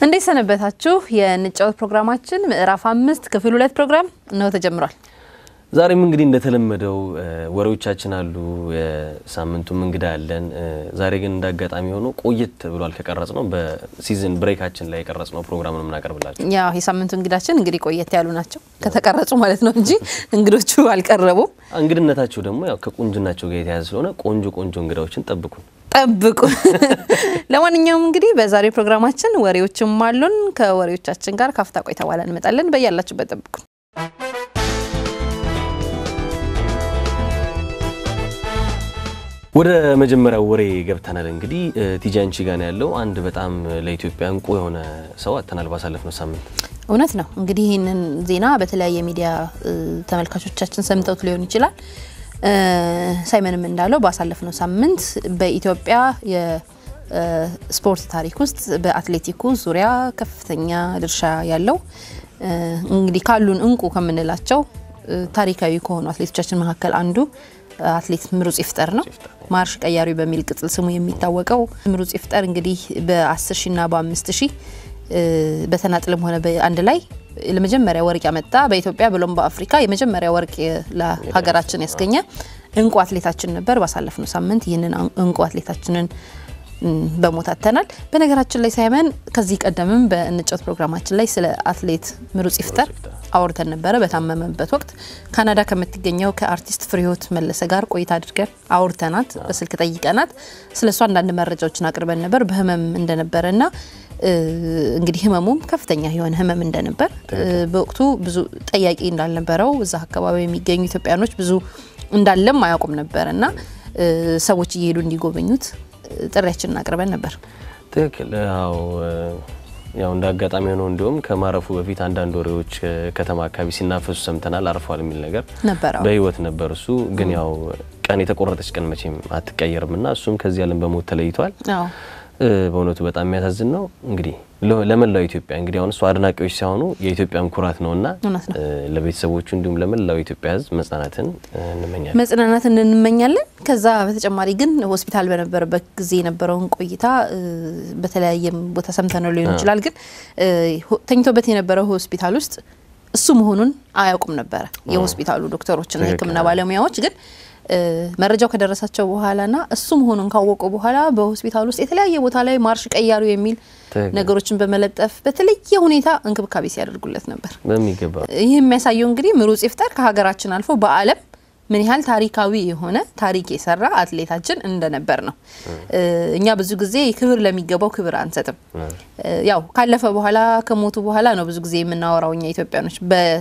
እንዴት ሰነበታችሁ? የንጫወት ፕሮግራማችን ምዕራፍ አምስት ክፍል ሁለት ፕሮግራም እነሆ ተጀምሯል። ዛሬም እንግዲህ እንደተለመደው ወሬዎቻችን አሉ፣ የሳምንቱም እንግዳ አለን። ዛሬ ግን እንደ አጋጣሚ ሆኖ ቆየት ብሏል ከቀረጽ ነው በሲዝን ብሬካችን ላይ የቀረጽ ነው ፕሮግራም ነው የምናቀርብላቸው። ያው የሳምንቱ እንግዳችን እንግዲህ ቆየት ያሉ ናቸው ከተቀረጹ ማለት ነው እንጂ እንግዶቹ አልቀረቡም። እንግድነታቸው ደግሞ ያው ከቁንጅናቸው ጋር የተያያዘ ስለሆነ ቆንጆ ቆንጆ እንግዳዎችን ጠብቁን። ጠብቁ። ለማንኛውም እንግዲህ በዛሬው ፕሮግራማችን ወሬዎችም አሉን። ከወሬዎቻችን ጋር ካፍታ ቆይታ በኋላ እንመጣለን። በያላችሁበት ጠብቁ። ወደ መጀመሪያው ወሬ ገብተናል። እንግዲህ ቲጃንቺ ጋር ነው ያለው አንድ በጣም ለኢትዮጵያ እንቁ የሆነ ሰው አጥተናል ባሳለፍነው ሳምንት። እውነት ነው። እንግዲህ ይህንን ዜና በተለያየ ሚዲያ ተመልካቾቻችን ሰምተውት ሊሆን ይችላል። ሳይመንም እንዳለው ባሳለፍነው ሳምንት በኢትዮጵያ የስፖርት ታሪክ ውስጥ በአትሌቲኩ ዙሪያ ከፍተኛ ድርሻ ያለው እንግዲህ ካሉን እንቁ ከምንላቸው ታሪካዊ ከሆኑ አትሌቶቻችን መካከል አንዱ አትሌት ምሩጽ ይፍጠር ነው። ማርሽ ቀያሪ በሚል ቅጽል ስሙ የሚታወቀው ምሩጽ ይፍጠር እንግዲህ በ10 ሺና በ5 ሺህ በተናጥልም ሆነ በአንድ ላይ ለመጀመሪያ ወርቅ ያመጣ በኢትዮጵያ ብሎም በአፍሪካ የመጀመሪያ ወርቅ ለሀገራችን ያስገኘ እንቁ አትሌታችን ነበር። ባሳለፍነው ሳምንት ይህንን እንቁ አትሌታችንን በሞት አጥተናል። በነገራችን ላይ ሳይመን ከዚህ ቀደምም በንጫወት ፕሮግራማችን ላይ ስለ አትሌት ምሩጽ ይፍጠር አውርተን ነበረ። በታመመበት ወቅት ካናዳ ከምትገኘው ከአርቲስት ፍሬህይወት መለሰ ጋር ቆይታ አድርገን አውርተናት በስልክ ጠይቀናት ስለ እሷ አንዳንድ መረጃዎችን አቅርበን ነበር። በህመም እንደነበረ ና እንግዲህ ህመሙም ከፍተኛ የሆነ ህመም እንደነበር በወቅቱ ብዙ ጠያቂ እንዳልነበረው እዛ አካባቢ የሚገኙ ኢትዮጵያኖች ብዙ እንዳለም አያውቁም ነበር እና ሰዎች እየሄዱ እንዲጎበኙት ጥሪያችንን አቅርበን ነበር። ትክክል። ያው ያው እንደ አጋጣሚ ሆነው እንዲሁም ከማረፉ በፊት አንዳንድ ወሬዎች ከተማ አካባቢ ሲናፈሱ ሰምተናል። አርፏል የሚል ነገር ነበር። በህይወት ነበር እሱ ግን ያው ቀን የተቆረጠች ቀን መቼም አትቀየርም እና እሱም ከዚህ ዓለም በሞት ተለይቷል። በእውነቱ በጣም የሚያሳዝን ነው። እንግዲህ ለመላው ኢትዮጵያ እንግዲህ አሁን እሱ አድናቂዎች ሲሆኑ የኢትዮጵያን ኩራት ነውና ለቤተሰቦቹ እንዲሁም ለመላው ኢትዮጵያ ሕዝብ መጽናናትን እንመኛለን መጽናናትን እንመኛለን። ከዛ በተጨማሪ ግን ሆስፒታል በነበረበት ጊዜ የነበረውን ቆይታ በተለያየም ቦታ ሰምተነው ሊሆን ይችላል። ግን ተኝቶበት የነበረው ሆስፒታል ውስጥ እሱ መሆኑን አያውቁም ነበረ የሆስፒታሉ ዶክተሮችና የሕክምና ባለሙያዎች ግን መረጃው ከደረሳቸው በኋላና እሱ መሆኑን ካወቁ በኋላ በሆስፒታል ውስጥ የተለያየ ቦታ ላይ ማርሽ ቀያሪው የሚል ነገሮችን በመለጠፍ በተለየ ሁኔታ እንክብካቤ ሲያደርጉለት ነበር በሚገባ። ይህ የሚያሳየው እንግዲህ ምሩጽ ይፍጠር ከሀገራችን አልፎ በዓለም ምን ያህል ታሪካዊ የሆነ ታሪክ የሰራ አትሌታችን እንደነበር ነው። እኛ ብዙ ጊዜ ክብር ለሚገባው ክብር አንሰጥም። ያው ካለፈ በኋላ ከሞቱ በኋላ ነው ብዙ ጊዜ የምናወራው እኛ ኢትዮጵያኖች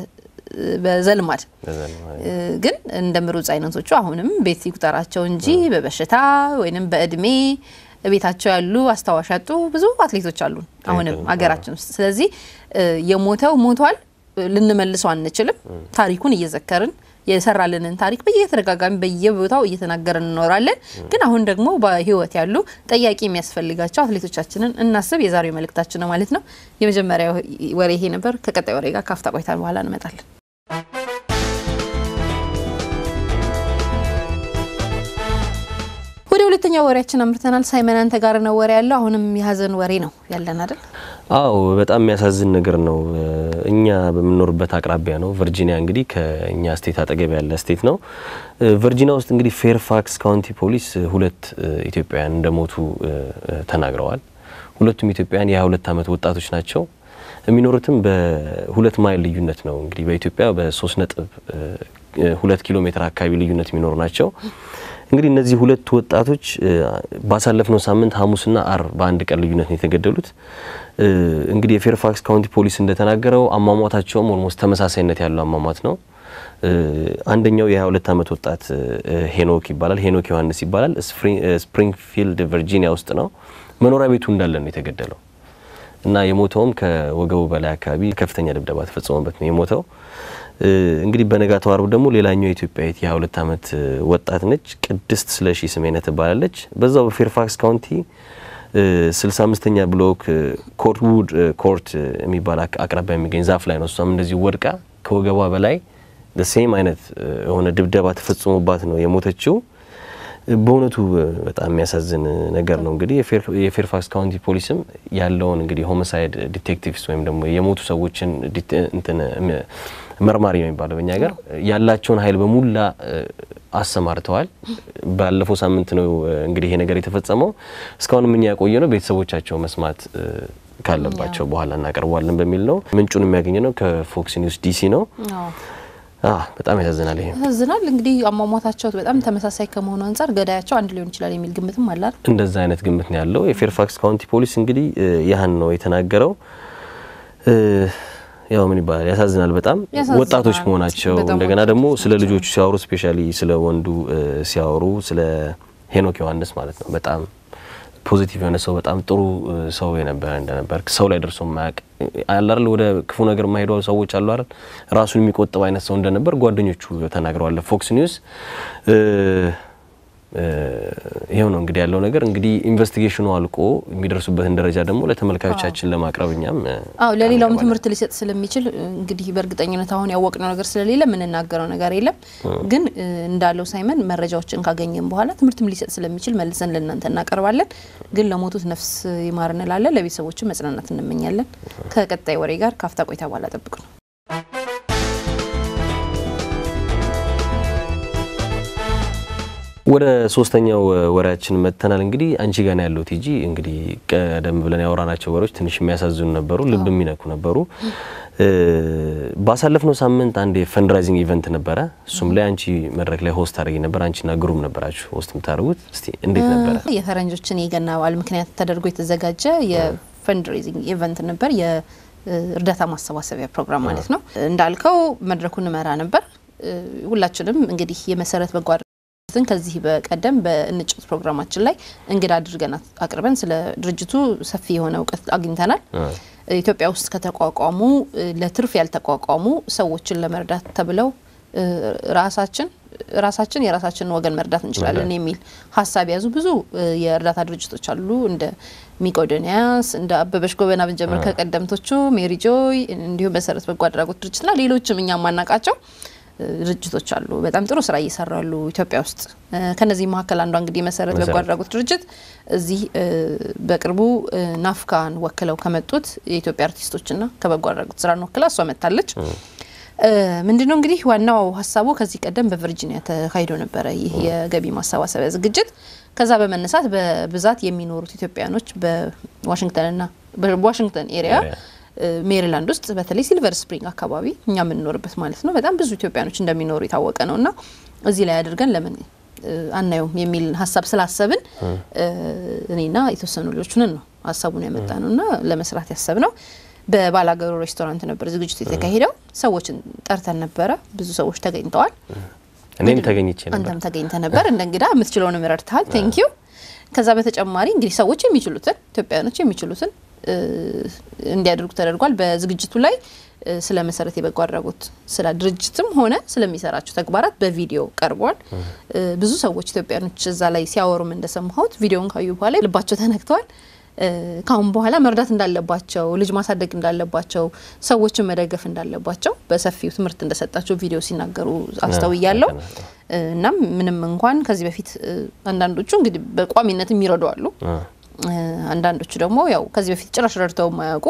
በዘልማድ ግን እንደ ምሩጽ አይነቶቹ አሁንም ቤት ይቁጠራቸው እንጂ በበሽታ ወይንም በእድሜ ቤታቸው ያሉ አስታዋሽ ያጡ ብዙ አትሌቶች አሉ አሁንም ሀገራችን ውስጥ። ስለዚህ የሞተው ሞቷል፣ ልንመልሰው አንችልም። ታሪኩን እየዘከርን የሰራልንን ታሪክ በየተደጋጋሚ በየቦታው እየተናገርን እንኖራለን። ግን አሁን ደግሞ በህይወት ያሉ ጠያቂ የሚያስፈልጋቸው አትሌቶቻችንን እናስብ የዛሬው መልእክታችን ነው ማለት ነው። የመጀመሪያ ወሬ ይሄ ነበር። ከቀጣይ ወሬ ጋር ካፍታ ቆይታ በኋላ እንመጣለን። ወደ ሁለተኛ ወሬያችን አምርተናል። ሳይመን አንተ ጋር ነው ወሬ ያለው። አሁንም የሀዘን ወሬ ነው ያለን አይደል? አዎ በጣም የሚያሳዝን ነገር ነው። እኛ በምንኖርበት አቅራቢያ ነው። ቨርጂኒያ እንግዲህ ከእኛ ስቴት አጠገብ ያለ ስቴት ነው። ቨርጂኒያ ውስጥ እንግዲህ ፌርፋክስ ካውንቲ ፖሊስ ሁለት ኢትዮጵያውያን እንደሞቱ ተናግረዋል። ሁለቱም ኢትዮጵያውያን የ22 ዓመት ወጣቶች ናቸው። የሚኖሩትም በሁለት ማይል ልዩነት ነው። እንግዲህ በኢትዮጵያ በሶስት ነጥብ ሁለት ኪሎ ሜትር አካባቢ ልዩነት የሚኖሩ ናቸው። እንግዲህ እነዚህ ሁለት ወጣቶች ባሳለፍነው ሳምንት ሐሙስና አርብ በአንድ ቀን ልዩነት ነው የተገደሉት። እንግዲህ የፌርፋክስ ካውንቲ ፖሊስ እንደተናገረው አሟሟታቸውም ኦልሞስት ተመሳሳይነት ያለው አሟሟት ነው። አንደኛው የ22 ዓመት ወጣት ሄኖክ ይባላል። ሄኖክ ዮሐንስ ይባላል። ስፕሪንግፊልድ ቨርጂኒያ ውስጥ ነው። መኖሪያ ቤቱ እንዳለ ነው የተገደለው እና የሞተውም ከወገቡ በላይ አካባቢ ከፍተኛ ድብደባ ተፈጽሞበት ነው የሞተው። እንግዲህ በነጋታው አርብ ደግሞ ሌላኛው የኢትዮጵያዊት የ22 ዓመት ወጣት ነች። ቅድስት ስለሺ ስሜነ ትባላለች። በዛው በፌርፋክስ ካውንቲ 65ኛ ብሎክ ኮርትውድ ኮርት የሚባል አቅራቢያ የሚገኝ ዛፍ ላይ ነው እሷም እንደዚህ ወድቃ ከወገቧ በላይ ሴም አይነት የሆነ ድብደባ ተፈጽሞባት ነው የሞተችው። በእውነቱ በጣም የሚያሳዝን ነገር ነው። እንግዲህ የፌርፋክስ ካውንቲ ፖሊስም ያለውን እንግዲህ ሆሞሳይድ ዲቴክቲቭስ ወይም ደግሞ የሞቱ ሰዎችን እንትን መርማሪ ነው የሚባለው በእኛ ሀገር ያላቸውን ኃይል በሙላ አሰማርተዋል። ባለፈው ሳምንት ነው እንግዲህ ይሄ ነገር የተፈጸመው። እስካሁንም እኛ ያቆየ ነው ቤተሰቦቻቸው መስማት ካለባቸው በኋላ እናቀርበዋለን በሚል ነው። ምንጩን የሚያገኘ ነው ከፎክስ ኒውስ ዲሲ ነው። በጣም ያሳዝናል። ይሄ ያሳዝናል። እንግዲህ አሟሟታቸው በጣም ተመሳሳይ ከመሆኑ አንጻር ገዳያቸው አንድ ሊሆን ይችላል የሚል ግምትም አለ። እንደዛ አይነት ግምት ነው ያለው። የፌርፋክስ ካውንቲ ፖሊስ እንግዲህ ያህን ነው የተናገረው። ያው ምን ይባላል ያሳዝናል። በጣም ወጣቶች መሆናቸው እንደገና ደግሞ ስለ ልጆቹ ሲያወሩ ስፔሻሊ ስለ ወንዱ ሲያወሩ ስለ ሄኖክ ዮሐንስ ማለት ነው በጣም ፖዚቲቭ የሆነ ሰው በጣም ጥሩ ሰው የነበረ እንደነበር ሰው ላይ ደርሶ ማያውቅ አላል ወደ ክፉ ነገር የማይሄዱ ሰዎች አሉ አይደል ራሱን የሚቆጥብ አይነት ሰው እንደነበር ጓደኞቹ ተናግረዋል። ፎክስ ኒውስ ይሄው ነው እንግዲህ ያለው ነገር። እንግዲህ ኢንቨስቲጌሽኑ አልቆ የሚደርሱበትን ደረጃ ደግሞ ለተመልካዮቻችን ለማቅረብ እኛም አዎ ለሌላውም ትምህርት ሊሰጥ ስለሚችል እንግዲህ በእርግጠኝነት አሁን ያወቅነው ነገር ስለሌለ የምንናገረው ነገር የለም። ግን እንዳለው ሳይመን መረጃዎችን ካገኘን በኋላ ትምህርትም ሊሰጥ ስለሚችል መልሰን ለእናንተ እናቀርባለን። ግን ለሞቱት ነፍስ ይማር እንላለን። ለቤተሰቦቹ መጽናናት እንመኛለን። ከቀጣይ ወሬ ጋር ካፍታ ቆይታ በኋላ ጠብቁ ነው ወደ ሶስተኛው ወሬያችን መጥተናል። እንግዲህ አንቺ ጋር ነው ያለው ቲጂ። እንግዲህ ቀደም ብለን ያወራናቸው ወሬዎች ትንሽ የሚያሳዝኑ ነበሩ፣ ልብ የሚነኩ ነበሩ። ባሳለፍነው ሳምንት አንድ የፈንድራይዚንግ ኢቨንት ነበረ። እሱም ላይ አንቺ መድረክ ላይ ሆስት አድርጊ ነበር። አንቺና ግሩም ነበራችሁ ሆስት የምታደርጉት። እስቲ እንዴት ነበረ? የፈረንጆችን የገና በዓል ምክንያት ተደርጎ የተዘጋጀ የፈንድሬዚንግ ኢቨንት ነበር። የእርዳታ ማሰባሰቢያ ፕሮግራም ማለት ነው። እንዳልከው መድረኩን እመራ ነበር። ሁላችንም እንግዲህ የመሰረት በጎ ድርጅትን ከዚህ በቀደም በእንጭት ፕሮግራማችን ላይ እንግዳ አድርገን አቅርበን ስለ ድርጅቱ ሰፊ የሆነ እውቀት አግኝተናል። ኢትዮጵያ ውስጥ ከተቋቋሙ ለትርፍ ያልተቋቋሙ ሰዎችን ለመርዳት ተብለው ራሳችን ራሳችን የራሳችንን ወገን መርዳት እንችላለን የሚል ሀሳብ የያዙ ብዙ የእርዳታ ድርጅቶች አሉ። እንደ ሚቆዶኒያስ፣ እንደ አበበች ጎበና ብንጀምር ከቀደምቶቹ ሜሪ ጆይ፣ እንዲሁም መሰረት በጎ አድራጎት ድርጅትና ሌሎችም እኛ ማናቃቸው ድርጅቶች አሉ። በጣም ጥሩ ስራ እየሰሩ ያሉ ኢትዮጵያ ውስጥ። ከነዚህ መካከል አንዷ እንግዲህ መሰረት በጎ አድራጎት ድርጅት እዚህ በቅርቡ ናፍካን ወክለው ከመጡት የኢትዮጵያ አርቲስቶችና ከበጎ አድራጎት ስራን ወክላ እሷ መጥታለች። ምንድነው እንግዲህ ዋናው ሀሳቡ ከዚህ ቀደም በቨርጂኒያ ተካሂዶ ነበረ ይህ የገቢ ማሰባሰቢያ ዝግጅት። ከዛ በመነሳት በብዛት የሚኖሩት ኢትዮጵያኖች በዋሽንግተንና በዋሽንግተን ኤሪያ ሜሪላንድ ውስጥ በተለይ ሲልቨር ስፕሪንግ አካባቢ እኛ የምንኖርበት ማለት ነው በጣም ብዙ ኢትዮጵያኖች እንደሚኖሩ የታወቀ ነው እና እዚህ ላይ አድርገን ለምን አናየውም የሚል ሀሳብ ስላሰብን እኔና የተወሰኑ ልጆቹንን ነው ሀሳቡን ያመጣ ነው እና ለመስራት ያሰብ ነው። በባላገሩ ሬስቶራንት ነበር ዝግጅቱ የተካሄደው። ሰዎችን ጠርተን ነበረ። ብዙ ሰዎች ተገኝተዋል። እኔም ተገኝቼ ነበር። አንተም ተገኝተ ነበር። እንደ እንግዳ የምትችለውንም ረድተሃል። ቴንኪዩ። ከዛ በተጨማሪ እንግዲህ ሰዎች የሚችሉትን ኢትዮጵያውያኖች የሚችሉትን እንዲያደርጉ ተደርጓል። በዝግጅቱ ላይ ስለ መሰረት የበጎ አድራጎት ስለ ድርጅትም ሆነ ስለሚሰራቸው ተግባራት በቪዲዮ ቀርቧል። ብዙ ሰዎች ኢትዮጵያኖች እዛ ላይ ሲያወሩም እንደሰማሁት ቪዲዮን ካዩ በኋላ ልባቸው ተነክተዋል። ካሁን በኋላ መርዳት እንዳለባቸው፣ ልጅ ማሳደግ እንዳለባቸው፣ ሰዎችን መደገፍ እንዳለባቸው በሰፊው ትምህርት እንደሰጣቸው ቪዲዮ ሲናገሩ አስተውያለሁ። እናም ምንም እንኳን ከዚህ በፊት አንዳንዶቹ እንግዲህ በቋሚነት የሚረዱ አሉ አንዳንዶቹ ደግሞ ያው ከዚህ በፊት ጭራሽ ረድተው የማያውቁ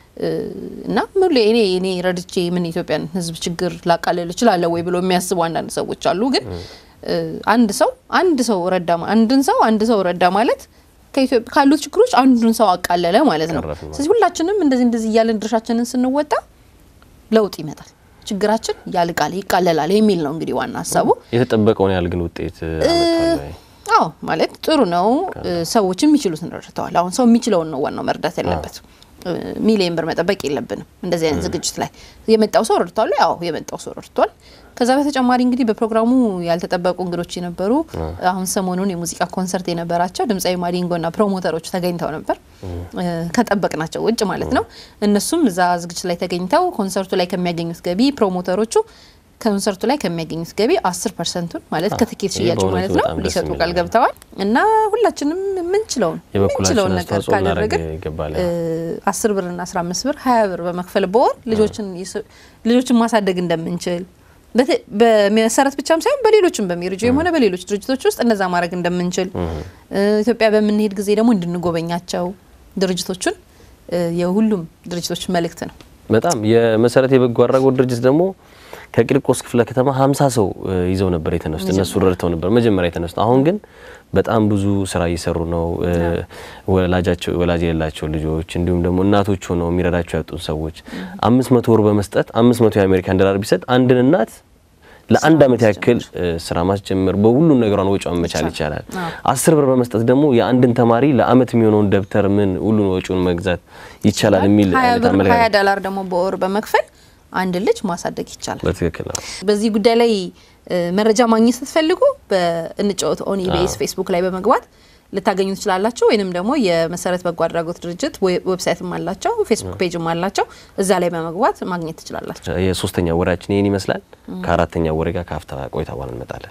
እና ሙሉ እኔ እኔ ረድቼ ምን ኢትዮጵያን ሕዝብ ችግር ላቃልል እችላለሁ ወይ ብሎ የሚያስቡ አንዳንድ ሰዎች አሉ። ግን አንድ ሰው አንድ ሰው ረዳ አንድን ሰው አንድ ሰው ረዳ ማለት ካሉት ችግሮች አንዱን ሰው አቃለለ ማለት ነው። ስለዚህ ሁላችንም እንደዚህ እንደዚህ እያለን ድርሻችንን ስንወጣ ለውጥ ይመጣል፣ ችግራችን ያልቃል፣ ይቃለላል የሚል ነው እንግዲህ ዋና ሀሳቡ። የተጠበቀውን ያህል ግን ውጤት አዎ ማለት ጥሩ ነው። ሰዎች የሚችሉትን ረድተዋል። አሁን ሰው የሚችለውን ነው ዋናው መርዳት ያለበት። ሚሊየን ብር መጠበቅ የለብንም። እንደዚህ አይነት ዝግጅት ላይ የመጣው ሰው ረድቷል። ያው የመጣው ሰው ረድቷል። ከዛ በተጨማሪ እንግዲህ በፕሮግራሙ ያልተጠበቁ እንግዶች የነበሩ አሁን ሰሞኑን የሙዚቃ ኮንሰርት የነበራቸው ድምፃዊ ማዲንጎና ፕሮሞተሮች ተገኝተው ነበር፣ ከጠበቅናቸው ውጭ ማለት ነው። እነሱም እዛ ዝግጅት ላይ ተገኝተው ኮንሰርቱ ላይ ከሚያገኙት ገቢ ፕሮሞተሮቹ ኮንሰርቱ ላይ ከሚያገኙት ገቢ አስር ፐርሰንቱን ማለት ከትኬት ሽያጩ ማለት ነው ሊሰጡ ቃል ገብተዋል። እና ሁላችንም ምንችለውን ምንችለውን ነገር ካደረግን አስር ብርና አስራ አምስት ብር ሀያ ብር በመክፈል በወር ልጆችን ልጆችን ማሳደግ እንደምንችል በመሰረት ብቻም ሳይሆን በሌሎችም በሜሪጆም ሆነ በሌሎች ድርጅቶች ውስጥ እንደዛ ማድረግ እንደምንችል ኢትዮጵያ በምንሄድ ጊዜ ደግሞ እንድንጎበኛቸው ድርጅቶቹን የሁሉም ድርጅቶች መልእክት ነው። በጣም የመሰረት የበጎ አድራጎት ድርጅት ደግሞ ከቂርቆስ ክፍለ ከተማ ሀምሳ ሰው ይዘው ነበር የተነሱት። እነሱ ረድተው ነበር መጀመሪያ የተነሱት። አሁን ግን በጣም ብዙ ስራ እየሰሩ ነው። ወላጃቸው ወላጅ የሌላቸው ልጆች እንዲሁም ደግሞ እናቶች ሆነው የሚረዳቸው ያጡን ሰዎች አምስት መቶ ብር በመስጠት አምስት መቶ የአሜሪካን ዶላር ቢሰጥ አንድን እናት ለአንድ አመት ያክል ስራ ማስጀመር በሁሉም ነገሯን ወጪዋን መቻል ይቻላል። አስር ብር በመስጠት ደግሞ የአንድን ተማሪ ለአመት የሚሆነውን ደብተር ምን ሁሉን ወጪውን መግዛት ይቻላል የሚል ሀያ ዶላር ደግሞ በወር በመክፈል አንድ ልጅ ማሳደግ ይቻላል። በትክክል ነው። በዚህ ጉዳይ ላይ መረጃ ማግኘት ስትፈልጉ በእንጫወት ኦን ኢቢኤስ ፌስቡክ ላይ በመግባት ልታገኙ ትችላላችሁ። ወይንም ደግሞ የመሰረት በጎ አድራጎት ድርጅት ዌብሳይትም አላቸው፣ ፌስቡክ ፔጅም አላቸው። እዛ ላይ በመግባት ማግኘት ትችላላችሁ። የሶስተኛ ወሬያችን ይህን ይመስላል። ከአራተኛ ወሬ ጋር ከአፍታ ቆይታ በኋላ እንመጣለን።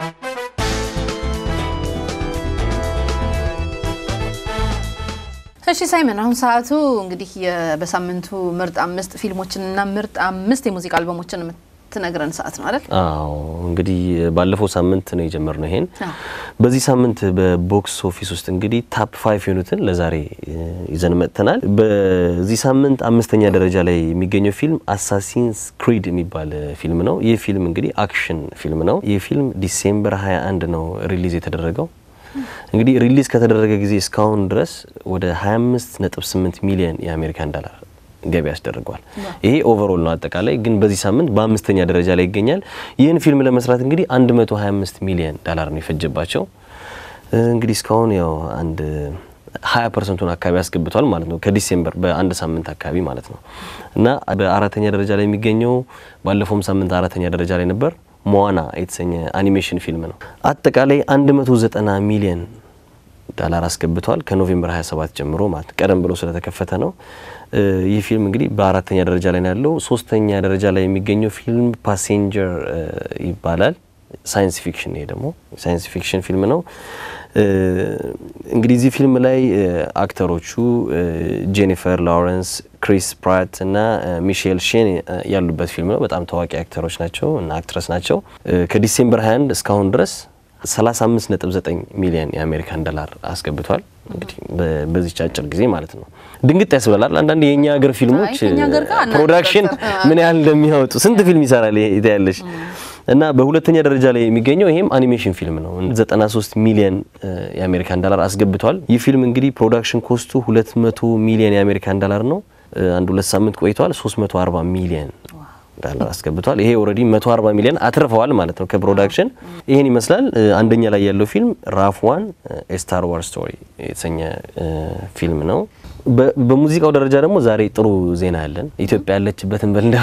እሺ ሳይመን፣ አሁን ሰዓቱ እንግዲህ በሳምንቱ ምርጥ አምስት ፊልሞችንና ምርጥ አምስት የሙዚቃ አልበሞችን የምትነግረን ሰዓት ነው አይደል? አዎ እንግዲህ ባለፈው ሳምንት ነው የጀመርነው ይሄን። በዚህ ሳምንት በቦክስ ኦፊስ ውስጥ እንግዲህ ታፕ ፋይቭ የሆኑትን ለዛሬ ይዘን መጥተናል። በዚህ ሳምንት አምስተኛ ደረጃ ላይ የሚገኘው ፊልም አሳሲንስ ክሪድ የሚባል ፊልም ነው። ይህ ፊልም እንግዲህ አክሽን ፊልም ነው። ይህ ፊልም ዲሴምበር 21 ነው ሪሊዝ የተደረገው። እንግዲህ ሪሊዝ ከተደረገ ጊዜ እስካሁን ድረስ ወደ 25.8 ሚሊዮን የአሜሪካን ዶላር ገቢ ያስደርገዋል። ይሄ ኦቨርኦል ነው። አጠቃላይ ግን በዚህ ሳምንት በአምስተኛ ደረጃ ላይ ይገኛል። ይህን ፊልም ለመስራት እንግዲህ 125 ሚሊዮን ዶላር ነው የፈጀባቸው። እንግዲህ እስካሁን ያው አንድ 20 ፐርሰንቱን አካባቢ ያስገብቷል ማለት ነው። ከዲሴምበር በአንድ ሳምንት አካባቢ ማለት ነው እና በአራተኛ ደረጃ ላይ የሚገኘው ባለፈውም ሳምንት አራተኛ ደረጃ ላይ ነበር ሞዋና የተሰኘ አኒሜሽን ፊልም ነው። አጠቃላይ 190 ሚሊዮን ዶላር አስገብቷል ከኖቬምበር 27 ጀምሮ ማለት ቀደም ብሎ ስለተከፈተ ነው። ይህ ፊልም እንግዲህ በአራተኛ ደረጃ ላይ ነው ያለው። ሶስተኛ ደረጃ ላይ የሚገኘው ፊልም ፓሴንጀር ይባላል። ሳይንስ ፊክሽን፣ ይሄ ደግሞ ሳይንስ ፊክሽን ፊልም ነው። እንግዲህ እዚህ ፊልም ላይ አክተሮቹ ጄኒፈር ላውረንስ፣ ክሪስ ፕራት እና ሚሼል ሼን ያሉበት ፊልም ነው። በጣም ታዋቂ አክተሮች ናቸው እና አክትረስ ናቸው። ከዲሴምበር 21 እስካሁን ድረስ 35.9 ሚሊዮን የአሜሪካን ዶላር አስገብቷል። እንግዲህ በዚች አጭር ጊዜ ማለት ነው። ድንግጥ ያስብላል። አንዳንድ የእኛ ሀገር ፊልሞች ፕሮዳክሽን ምን ያህል እንደሚያወጡ ስንት ፊልም ይሰራል ይታያለሽ። እና በሁለተኛ ደረጃ ላይ የሚገኘው ይሄም አኒሜሽን ፊልም ነው። 93 ሚሊዮን የአሜሪካን ዶላር አስገብቷል። ይህ ፊልም እንግዲህ ፕሮዳክሽን ኮስቱ 200 ሚሊዮን የአሜሪካን ዶላር ነው። አንድ ሁለት ሳምንት ቆይቷል። 340 ሚሊዮን ዶላር አስገብቷል። ይሄ ኦልሬዲ 140 ሚሊዮን አትርፈዋል ማለት ነው ከፕሮዳክሽን። ይሄን ይመስላል። አንደኛ ላይ ያለው ፊልም ራፍ ዋን ስታር ዋርስ ስቶሪ የተሰኘ ፊልም ነው። በሙዚቃው ደረጃ ደግሞ ዛሬ ጥሩ ዜና ያለን ኢትዮጵያ ያለችበትን በልዳ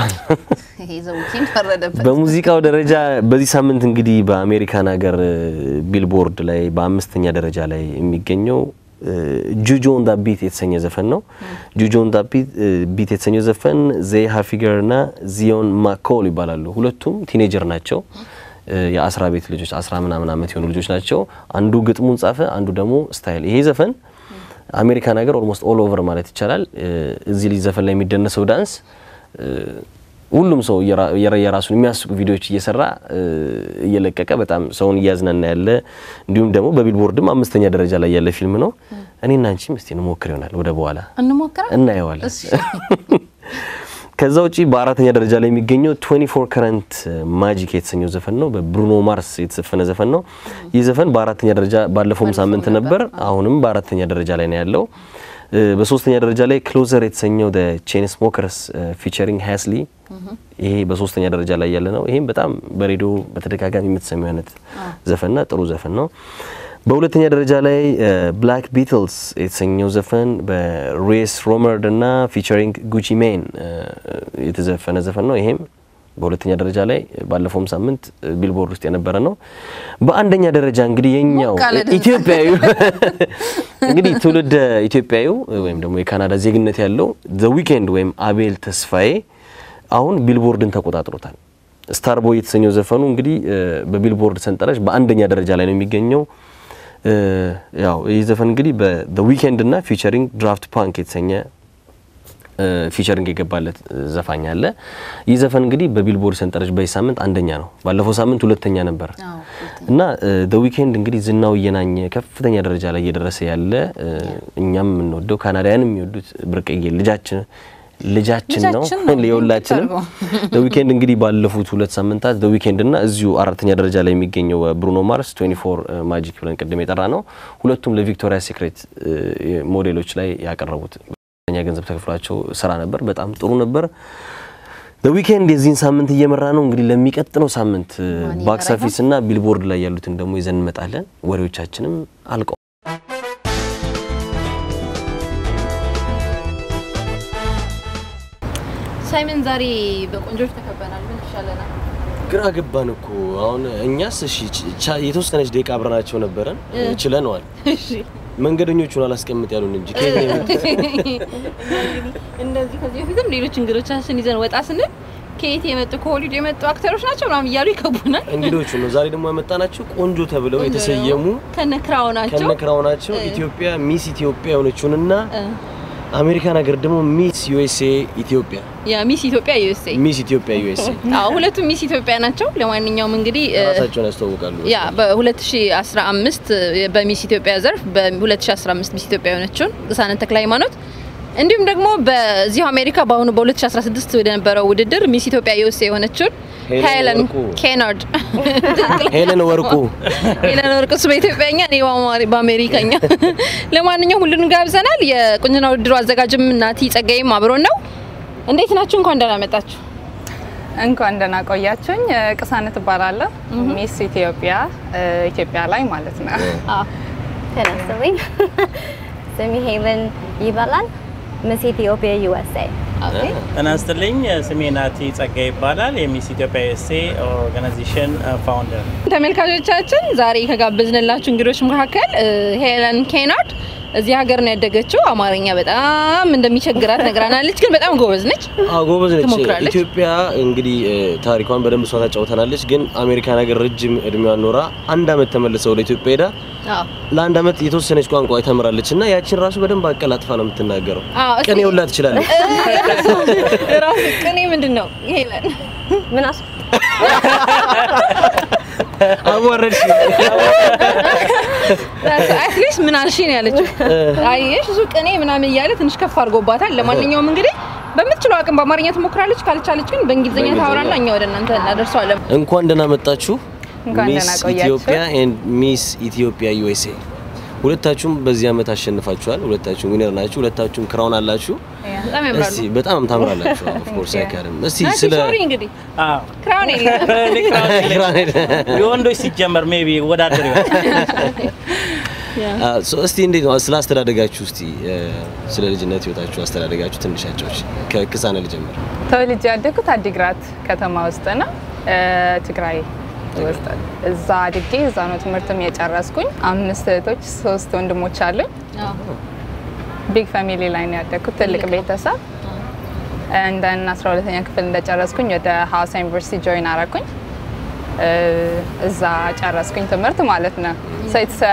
በሙዚቃው ደረጃ በዚህ ሳምንት እንግዲህ በአሜሪካን ሀገር ቢልቦርድ ላይ በአምስተኛ ደረጃ ላይ የሚገኘው ጁጆ ኦን ዳ ቢት የተሰኘ ዘፈን ነው። ጁጆ ኦን ዳ ቢት የተሰኘው ዘፈን ዜይ ሃፊገር እና ዚዮን ማኮል ይባላሉ። ሁለቱም ቲኔጀር ናቸው። የአስራ ቤት ልጆች አስራ ምናምን ዓመት የሆኑ ልጆች ናቸው። አንዱ ግጥሙን ጻፈ፣ አንዱ ደግሞ ስታይል። ይሄ ዘፈን አሜሪካን ሀገር ኦልሞስት ኦል ኦቨር ማለት ይቻላል እዚህ ልጅ ዘፈን ላይ የሚደነሰው ዳንስ ሁሉም ሰው የራሱን የሚያስቁ ቪዲዮዎች እየሰራ እየለቀቀ በጣም ሰውን እያዝናና ያለ እንዲሁም ደግሞ በቢልቦርድም አምስተኛ ደረጃ ላይ ያለ ፊልም ነው። እኔና አንቺም እስቲ እንሞክር ይሆናል ወደ በኋላ እናየዋለን። ከዛ ውጪ በአራተኛ ደረጃ ላይ የሚገኘው 24 ከረንት ማጂክ የተሰኘው ዘፈን ነው። በብሩኖ ማርስ የተዘፈነ ዘፈን ነው። ይህ ዘፈን በአራተኛ ደረጃ ባለፈውም ሳምንት ነበር፣ አሁንም በአራተኛ ደረጃ ላይ ነው ያለው። በሶስተኛ ደረጃ ላይ ክሎዘር የተሰኘው ቼን ስሞከርስ ፊቸሪንግ ሃስሊ ይሄ በሶስተኛ ደረጃ ላይ ያለ ነው። ይሄም በጣም በሬዲዮ በተደጋጋሚ የምትሰሚው አይነት ዘፈንና ጥሩ ዘፈን ነው። በሁለተኛ ደረጃ ላይ ብላክ ቢትልስ የተሰኘው ዘፈን በሬስ ሮመርድ እና ፊቸሪንግ ጉቺ ሜን የተዘፈነ ዘፈን ነው። ይሄም በሁለተኛ ደረጃ ላይ ባለፈውም ሳምንት ቢልቦርድ ውስጥ የነበረ ነው። በአንደኛ ደረጃ እንግዲህ የኛው ኢትዮጵያዊ እንግዲህ ትውልድ ኢትዮጵያዊ ወይም ደግሞ የካናዳ ዜግነት ያለው ዘ ዊኬንድ ወይም አቤል ተስፋዬ አሁን ቢልቦርድን ተቆጣጥሮታል። ስታርቦይ የተሰኘው ዘፈኑ እንግዲህ በቢልቦርድ ሰንጠረዥ በአንደኛ ደረጃ ላይ ነው የሚገኘው። ያው ይህ ዘፈን እንግዲህ በ ዊኬንድ እና ፊቸሪንግ ድራፍት ፓንክ የተሰኘ ፊቸሪንግ የገባለት ዘፋኝ አለ። ይህ ዘፈን እንግዲህ በቢልቦርድ ሰንጠረዥ በዚህ ሳምንት አንደኛ ነው። ባለፈው ሳምንት ሁለተኛ ነበር እና ደ ዊኬንድ እንግዲህ ዝናው እየናኘ ከፍተኛ ደረጃ ላይ እየደረሰ ያለ እኛም የምንወደው ካናዳውያን የሚወዱት ብርቅዬ ልጃችን ልጃችን ነው የሁላችንም። ደ ዊኬንድ እንግዲህ ባለፉት ሁለት ሳምንታት ደ ዊኬንድ እና እዚሁ አራተኛ ደረጃ ላይ የሚገኘው ብሩኖ ማርስ 24 ማጂክ ብለን ቅድም የጠራ ነው። ሁለቱም ለቪክቶሪያ ሴክሬት ሞዴሎች ላይ ያቀረቡት ከፍተኛ ገንዘብ ተከፍሏቸው ስራ ነበር። በጣም ጥሩ ነበር። ደ ዊኬንድ የዚህን ሳምንት እየመራ ነው። እንግዲህ ለሚቀጥለው ሳምንት ባክስ ኦፊስ እና ቢልቦርድ ላይ ያሉትን ደግሞ ይዘን እንመጣለን። ወሬዎቻችንም አልቀው ሳይመን ዛሬ በቆንጆች ተከበናል። ምን ይሻለናል? ግራ ገባን እኮ አሁን እኛስ እሺ የተወሰነች ደቂቃ አብረናቸው ነበረን ችለነዋል። መንገደኞቹን አላስቀምጥ ያሉን እንጂ ከየት ነው የመጡት? እንደዚህ ከዚህ በፊትም ሌሎች እንግዶቻችን ይዘን ወጣ ስንል ከየት የመጡ ከሆሊውድ የመጡ አክተሮች ናቸው ምናምን እያሉ ይከቡናል። እንግዶቹ ነው ዛሬ ደግሞ ያመጣናቸው ቆንጆ ተብለው የተሰየሙ ከነክራው ናቸው ከነክራው ናቸው ኢትዮጵያ ሚስ ኢትዮጵያ የሆነችውንና አሜሪካን ሀገር ደግሞ ሚስ ዩኤስኤ ኢትዮጵያ ያ ሚስ ኢትዮጵያ ዩኤስኤ ሚስ ኢትዮጵያ ዩኤስኤ አዎ ሁለቱም ሚስ ኢትዮጵያ ናቸው። ለማንኛውም እንግዲህ ራሳቸውን ያስተዋውቃሉ። ያ በ2015 በሚስ ኢትዮጵያ ዘርፍ በ2015 ሚስ ኢትዮጵያ የሆነችውን ቅሳነት ተክለ ሃይማኖት እንዲሁም ደግሞ በዚሁ አሜሪካ በአሁኑ በ2016 ወደ ነበረው ውድድር ሚስ ኢትዮጵያ ዩኤስኤ የሆነችውን ሄለን ኬናርድ ሄለን ወርቁ ሄለን ወርቁ እሱ በኢትዮጵያኛ እኔ በአሜሪካኛ። ለማንኛውም ሁሉንም ጋብዘናል። የቁንጅና ውድድሩ አዘጋጅም ናቲ ጸጋይም አብሮን ነው። እንዴት ናችሁ? እንኳን ደህና መጣችሁ። እንኳን ደህና ቆያችሁኝ። ቅሳነት እባላለሁ ሚስ ኢትዮጵያ ኢትዮጵያ ላይ ማለት ነው። ተነስተልኝ ስሜ ሄለን ይባላል። ሚስ ኢትዮጵያ ዩኤስኤ ጤና ይስጥልኝ። ስሜ ናቲ ጸጋ ይባላል። የሚስ ኢትዮጵያ ዩኤስኤ ኦርጋናይዜሽን ፋውንደር። ተመልካቾቻችን ዛሬ ከጋበዝንላችሁ እንግዶች መካከል ሄለን ኬናርድ እዚህ ሀገር ነው ያደገችው። አማርኛ በጣም እንደሚቸግራት ነግራናለች፣ ግን በጣም ጎበዝ ነች። አዎ ጎበዝ ነች። ትሞክራለች። ኢትዮጵያ እንግዲህ ታሪኳን በደንብ እሷ ታጫውተናለች። ግን አሜሪካን ሀገር ረጅም እድሜዋን ኖራ አንድ አመት ተመልሰ ወደ ኢትዮጵያ ሄዳ አዎ ለአንድ አመት የተወሰነች ቋንቋ ተምራለች እና ያችን ራሱ በደንብ አቀላጥፋ ነው የምትናገረው። አዎ፣ እስኪ- ቅኔ ሁላ ትችላለች። ራሱ ቅኔ ምንድን ነው ሄለን? ምን አስ አዋረድሽ። አትሊስት ምን አልሽ ነው ያለችው። አየሽ እሱ ቅኔ ምናምን እያለ ትንሽ ከፍ አድርጎባታል። ለማንኛውም እንግዲህ በምትችለው አቅም በአማርኛ ትሞክራለች። ካልቻለች ግን በእንግሊዝኛ ታወራና እኛ ወደ እናንተ እናደርሰዋለን። እንኳን ደህና መጣችሁ እንኳን ሚስ ደህና ቆያችሁ። ኢትዮጵያ ኤንድ ሚስ ኢትዮጵያ ዩኤስኤ። ሁለታችሁም በዚህ አመት አሸንፋችኋል። ሁለታችሁም ዊነር ናችሁ። ሁለታችሁም ክራውን አላችሁ። በጣም ያምራሉ። እስቲ በጣም ታምራላችሁ። ኦፍ ኮርስ አይካድም። እስቲ ናቲ ስለ ሶሪ እንግዲህ አዎ ክራውን የለም። እኔ ክራውን የለኝም። የወንዶች ሲጀመር ሜቢ ወዳደር ይሆናል። አ፣ ሶ እስቲ እንዴት ነው ስለ አስተዳደጋችሁ? እስቲ እ፣ ስለ ልጅነት ህይወታችሁ አስተዳደጋችሁ ትንሽ አጫዎች። ከክሳነ ልጀምር። ተወልጄ ያደግኩት አዲግራት ከተማ ውስጥ ነው እ፣ ትግራይ ውስጥ እዛ አድጌ እዛ ነው ትምህርትም የጨረስኩኝ። አምስት እህቶች፣ ሶስት ወንድሞች አሉኝ። አዎ። ቢግ ፋሚሊ ላይ ነው ያደግኩት፣ ትልቅ ቤተሰብ። እንደን 12ኛ ክፍል እንደጨረስኩኝ ወደ ሀዋሳ ዩኒቨርሲቲ ጆይን አረኩኝ። እ፣ እዛ ጨረስኩኝ ትምህርት ማለት ነው። ሰይትስ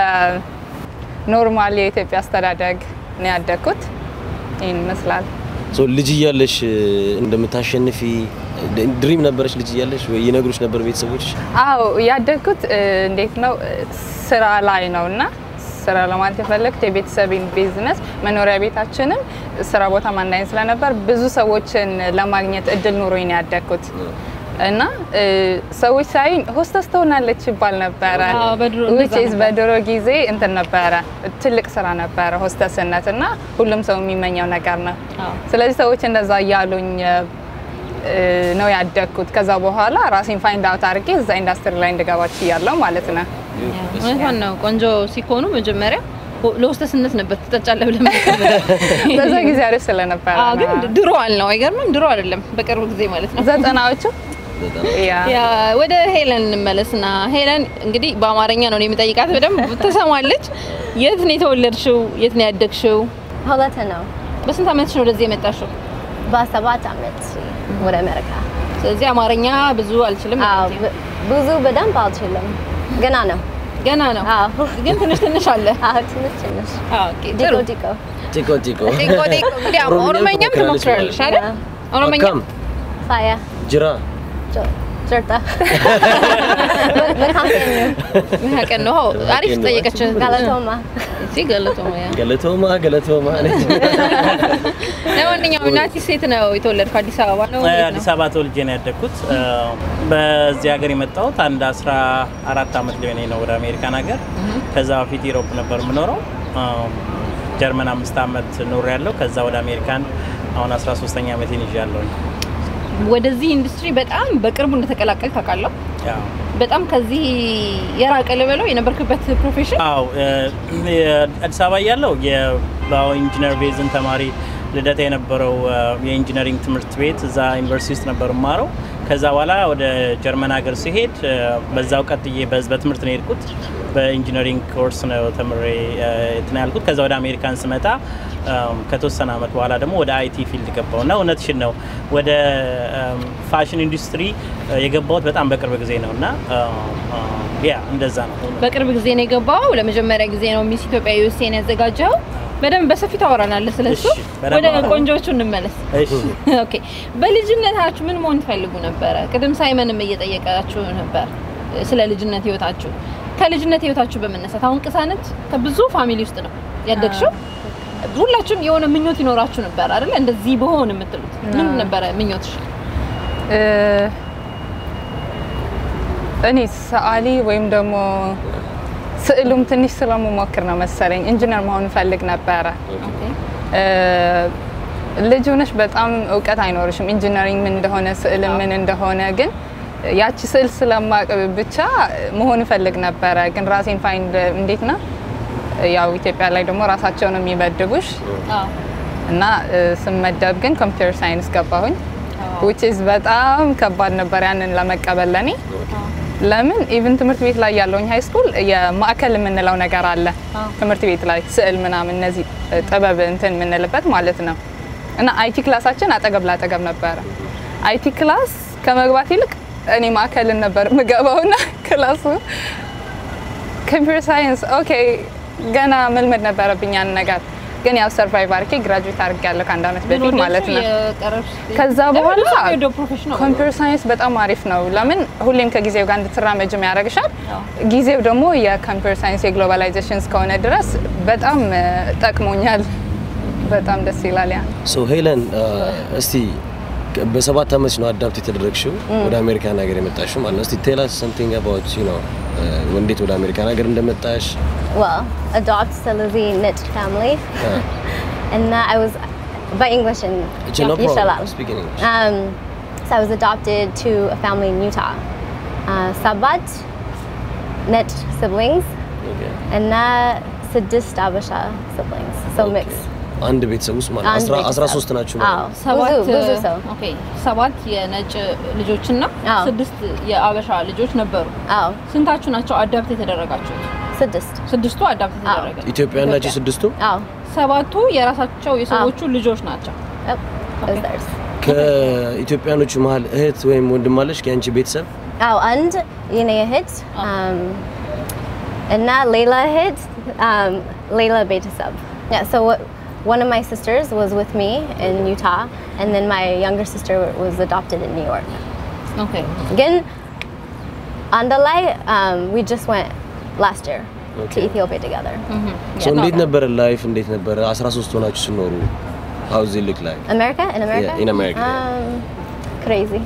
ኖርማል የኢትዮጵያ አስተዳደግ ነው ያደግኩት። ይህን ይመስላል። ሶ ልጅ እያለሽ እ፣ እንደምታሸንፊ ድሪም ነበረች? ልጅ እያለሽ ወይ ይነግሩሽ ነበር ቤተሰቦች? አዎ ያደግኩት እ፣ እንዴት ነው እ፣ ስራ ላይ ነው እና ስራ ለማለት የፈለግኩት የቤተሰቤን ቢዝነስ መኖሪያ ቤታችንም ስራ ቦታ አንድ አይነት ስለነበር ብዙ ሰዎችን ለማግኘት እድል ኑሮኝ ነው ያደግኩት እና እ፣ ሰዎች ሳይ ሆስተስ ትሆናለች ይባል ነበረ። አዎ፣ በድሮ Which እንደዛ is ነበር። በድሮ ጊዜ እንትን ነበረ ትልቅ ስራ ነበረ ሆስተስነት እና ሁሉም ሰው የሚመኘው ነገር ነው። አዎ። ስለዚህ ሰዎች እንደዛ እያሉኝ እ፣ ነው ያደግኩት። ከዛ በኋላ ራሴን ፋይንድ አውት አድርጌ እዛ ኢንዱስትሪ ላይ እንድገባ ችያለሁ ማለት ነው። እውነቷን ነው። ቆንጆ ሲኮኑ መጀመሪያ ለሆስተስነት ነበር ትጠጫለህ ብለህ በዛ ጊዜ አሪፍ ስለነበረ አዎ፣ ግን ነው። ድሮ አልነው አይገርምም? ድሮ አይደለም በቅርብ ጊዜ ማለት ነው። ዘጠናዎቹ በጣም ያ ያ ወደ ሄለን እንመለስና ሄለን እንግዲህ በአማርኛ ነው እኔ የምጠይቃት፣ በደንብ ትሰማለች። የት ነው የተወለድሽው? የት ነው ያደግሽው? ሁለት ነው። በስንት ዓመትሽ ነው ወደዚህ የመጣሽው? በሰባት አመት ወደ አሜሪካ። ስለዚህ አማርኛ ብዙ አልችልም። አዎ ብ- ብዙ በደንብ አልችልም፣ ገና ነው። ገና ነው አዎ ግን ትንሽ ትንሽ አለ። አዎ ትንሽ ትንሽ ኦኬ ዲቆ ጥሩ። ዲቆ ጢቆ ጢቆ ጢቆ ጢቆ እንግዲህ አሁን ኦሮመኛም ትሞክራለሽ አይደል? ኦሮመኛ አካም ፋያ ጅራ ጀርታ መካከል መካከል ነው። አሪፍ ጠየቀች። ጋላቶማ እዚህ ገለቶማ ያ ገለቶማ ገለቶማ ነች። ለማንኛውም ናቲ ሴት ነው የተወለድከው አዲስ አበባ ነው? እንዴት ነው? አዲስ አበባ ተወልጄ ነው ያደግኩት። በዚህ ሀገር የመጣሁት አንድ 14 ዓመት ሊሆነኝ ነው ወደ አሜሪካን ሀገር። ከዛ በፊት ኢሮፕ ነበር የምኖረው። ጀርመን አምስት ዓመት ኖር ያለው ከዛ ወደ አሜሪካን አሁን 13ኛ ዓመቴን ይዣለሁ። ወደዚህ ኢንዱስትሪ በጣም በቅርቡ እንደተቀላቀል ታውቃለሁ። ያው በጣም ከዚህ የራቀ ልበለው የነበርክበት ፕሮፌሽን አዎ አዲስ አበባ እያለሁ የባዮ ኢንጂነር ቤዝን ተማሪ ልደታ የነበረው የኢንጂነሪንግ ትምህርት ቤት እዛ ዩኒቨርሲቲ ውስጥ ነበር የማረው። ከዛ በኋላ ወደ ጀርመን ሀገር ሲሄድ በዛው ቀጥዬ በዝ- በትምህርት ነው የሄድኩት። በኢንጂነሪንግ ኮርስ ነው ተምሬ እንትን ያልኩት። ከዛ ወደ አሜሪካን ስመጣ ከተወሰነ አመት በኋላ ደግሞ ወደ አይቲ ፊልድ ገባው እና እውነትሽን ነው ወደ ፋሽን ኢንዱስትሪ የገባሁት በጣም በቅርብ ጊዜ ነው እና ያ እንደዛ ነው። በቅርብ ጊዜ ነው የገባው። ለመጀመሪያ ጊዜ ነው ሚስ ኢትዮጵያ ዩኤስኤን ያዘጋጀው። በደንብ በሰፊ ታወራናለህ ስለሱ። እሺ፣ በደንብ ወደ አወራለሁ። ቆንጆቹ እንመለስ። እሺ ኦኬ፣ በልጅነታችሁ ምን መሆን ትፈልጉ ነበረ? ቅድም ሳይመንም እየጠየቃችሁ ነበር ስለ ልጅነት ህይወታችሁ። ከልጅነት ህይወታችሁ በመነሳት አሁን ቅሳነት ከብዙ ፋሚሊ ውስጥ ነው ያደግሽው። ሁላችሁም የሆነ ምኞት ይኖራችሁ ነበር አይደል? እንደዚህ በሆን የምትሉት ምን ነበረ ምኞትሽ? እኔ ሰዓሊ ወይም ደግሞ ስዕሉም ትንሽ ስለምሞክር ነው መሰለኝ ኢንጂነር መሆን እፈልግ ነበረ። እ፣ ልጅ ሆነሽ በጣም እውቀት አይኖርሽም ኢንጂነሪንግ ምን እንደሆነ ስዕል ምን እንደሆነ ግን ያቺ ስዕል ስለማቅ ብቻ መሆን እፈልግ ነበረ። ግን ራሴን ፋይንድ እንዴት ነው ያው ኢትዮጵያ ላይ ደግሞ ራሳቸው ነው የሚመድቡሽ አዎ እና እ፣ ስመደብ ግን ኮምፒውተር ሳይንስ ገባሁኝ which is በጣም ከባድ ነበር ያንን ለመቀበል ለኔ። ለምን ኢቭን ትምህርት ቤት ላይ ያለውኝ ሃይ ስኩል የማዕከል የምንለው ነገር አለ ትምህርት ቤት ላይ ስዕል ምናምን እነዚህ እ፣ ጥበብ እንትን የምንልበት ማለት ነው። እና አይቲ ክላሳችን አጠገብ ላጠገብ ነበረ። አይቲ ክላስ ከመግባት ይልቅ እኔ ማዕከልን ነበር የምገባውና ክላሱ ኮምፒውተር ሳይንስ ኦኬ ገና መልመድ ነበረብኝ ያን ነገር ግን ያው ሰርቫይቭ አድርጌ ግራጁዌት አድርጌያለሁ ከአንድ ዓመት በፊት ማለት ነው። ከዛ በኋላ ፕሮፌሽናል ኮምፒውተር ሳይንስ በጣም አሪፍ ነው። ለምን ሁሌም ከጊዜው ጋር እንድትራመጅም ያደርግሻል። ጊዜው ደግሞ የኮምፒውተር ሳይንስ የግሎባላይዜሽን እስከሆነ ድረስ በጣም እ፣ ጠቅሞኛል። በጣም ደስ ይላል ያ ሶ ሄለን እስቲ ከ- በሰባት ዓመት ነው አዳፕት የተደረግሽው ወደ አሜሪካን ሀገር የመጣሽው ማለት ነው። እስቲ ቴል አስ ሰምቲንግ አባውት ዩ ኖ እንዴት ወደ አሜሪካን ሀገር እንደመጣሽ well, adopt Salazi Nit family. and uh, I was, by English and It's no problem. Yishalal. Speak in English. Um, so I was adopted to a family in Utah. Uh, Sabat, Net siblings, Okay. and uh, Sadist Abasha siblings. So Okay. mixed. አንድ ቤተሰብ ውስጥ ማለት አንድ አስራ- ቤተሰብ። አስራ ሶስት ናችሁ ማለት አዎ ነው። ሰባት ብዙ ብዙ ሰው ኦኬ ሰባት የነጭ ልጆችና አዎ። ስድስት የአበሻ ልጆች ነበሩ። አዎ ስንታችሁ ናቸው አዳፕት የተደረጋችሁት? ስድስት ስድስቱ አዳፕት አዎ። የተደረገ ኢትዮጵያ ናቸው ስድስቱ። አዎ ሰባቱ የራሳቸው የሰዎቹ ልጆች ናቸው። yep it was theirs ከኢትዮጵያኖቹ መሀል እህት ወይም ወንድም አለሽ ከአንቺ ቤተሰብ? አዎ አንድ የኔ እህት um, እና ሌላ እህት um, ሌላ ቤተሰብ yeah so what, one of my sisters was with me in Utah and then my younger sister was adopted in New York ኦኬ ግን አንድ ላይ um, we just went last year to Okay. Ethiopia together ሶ እንዴት ነበረ ላይፍ? እንዴት ነበረ 13 ሆናችሁ ስኖሩ? how does it look like? America in America Yeah, in America, yeah. um, crazy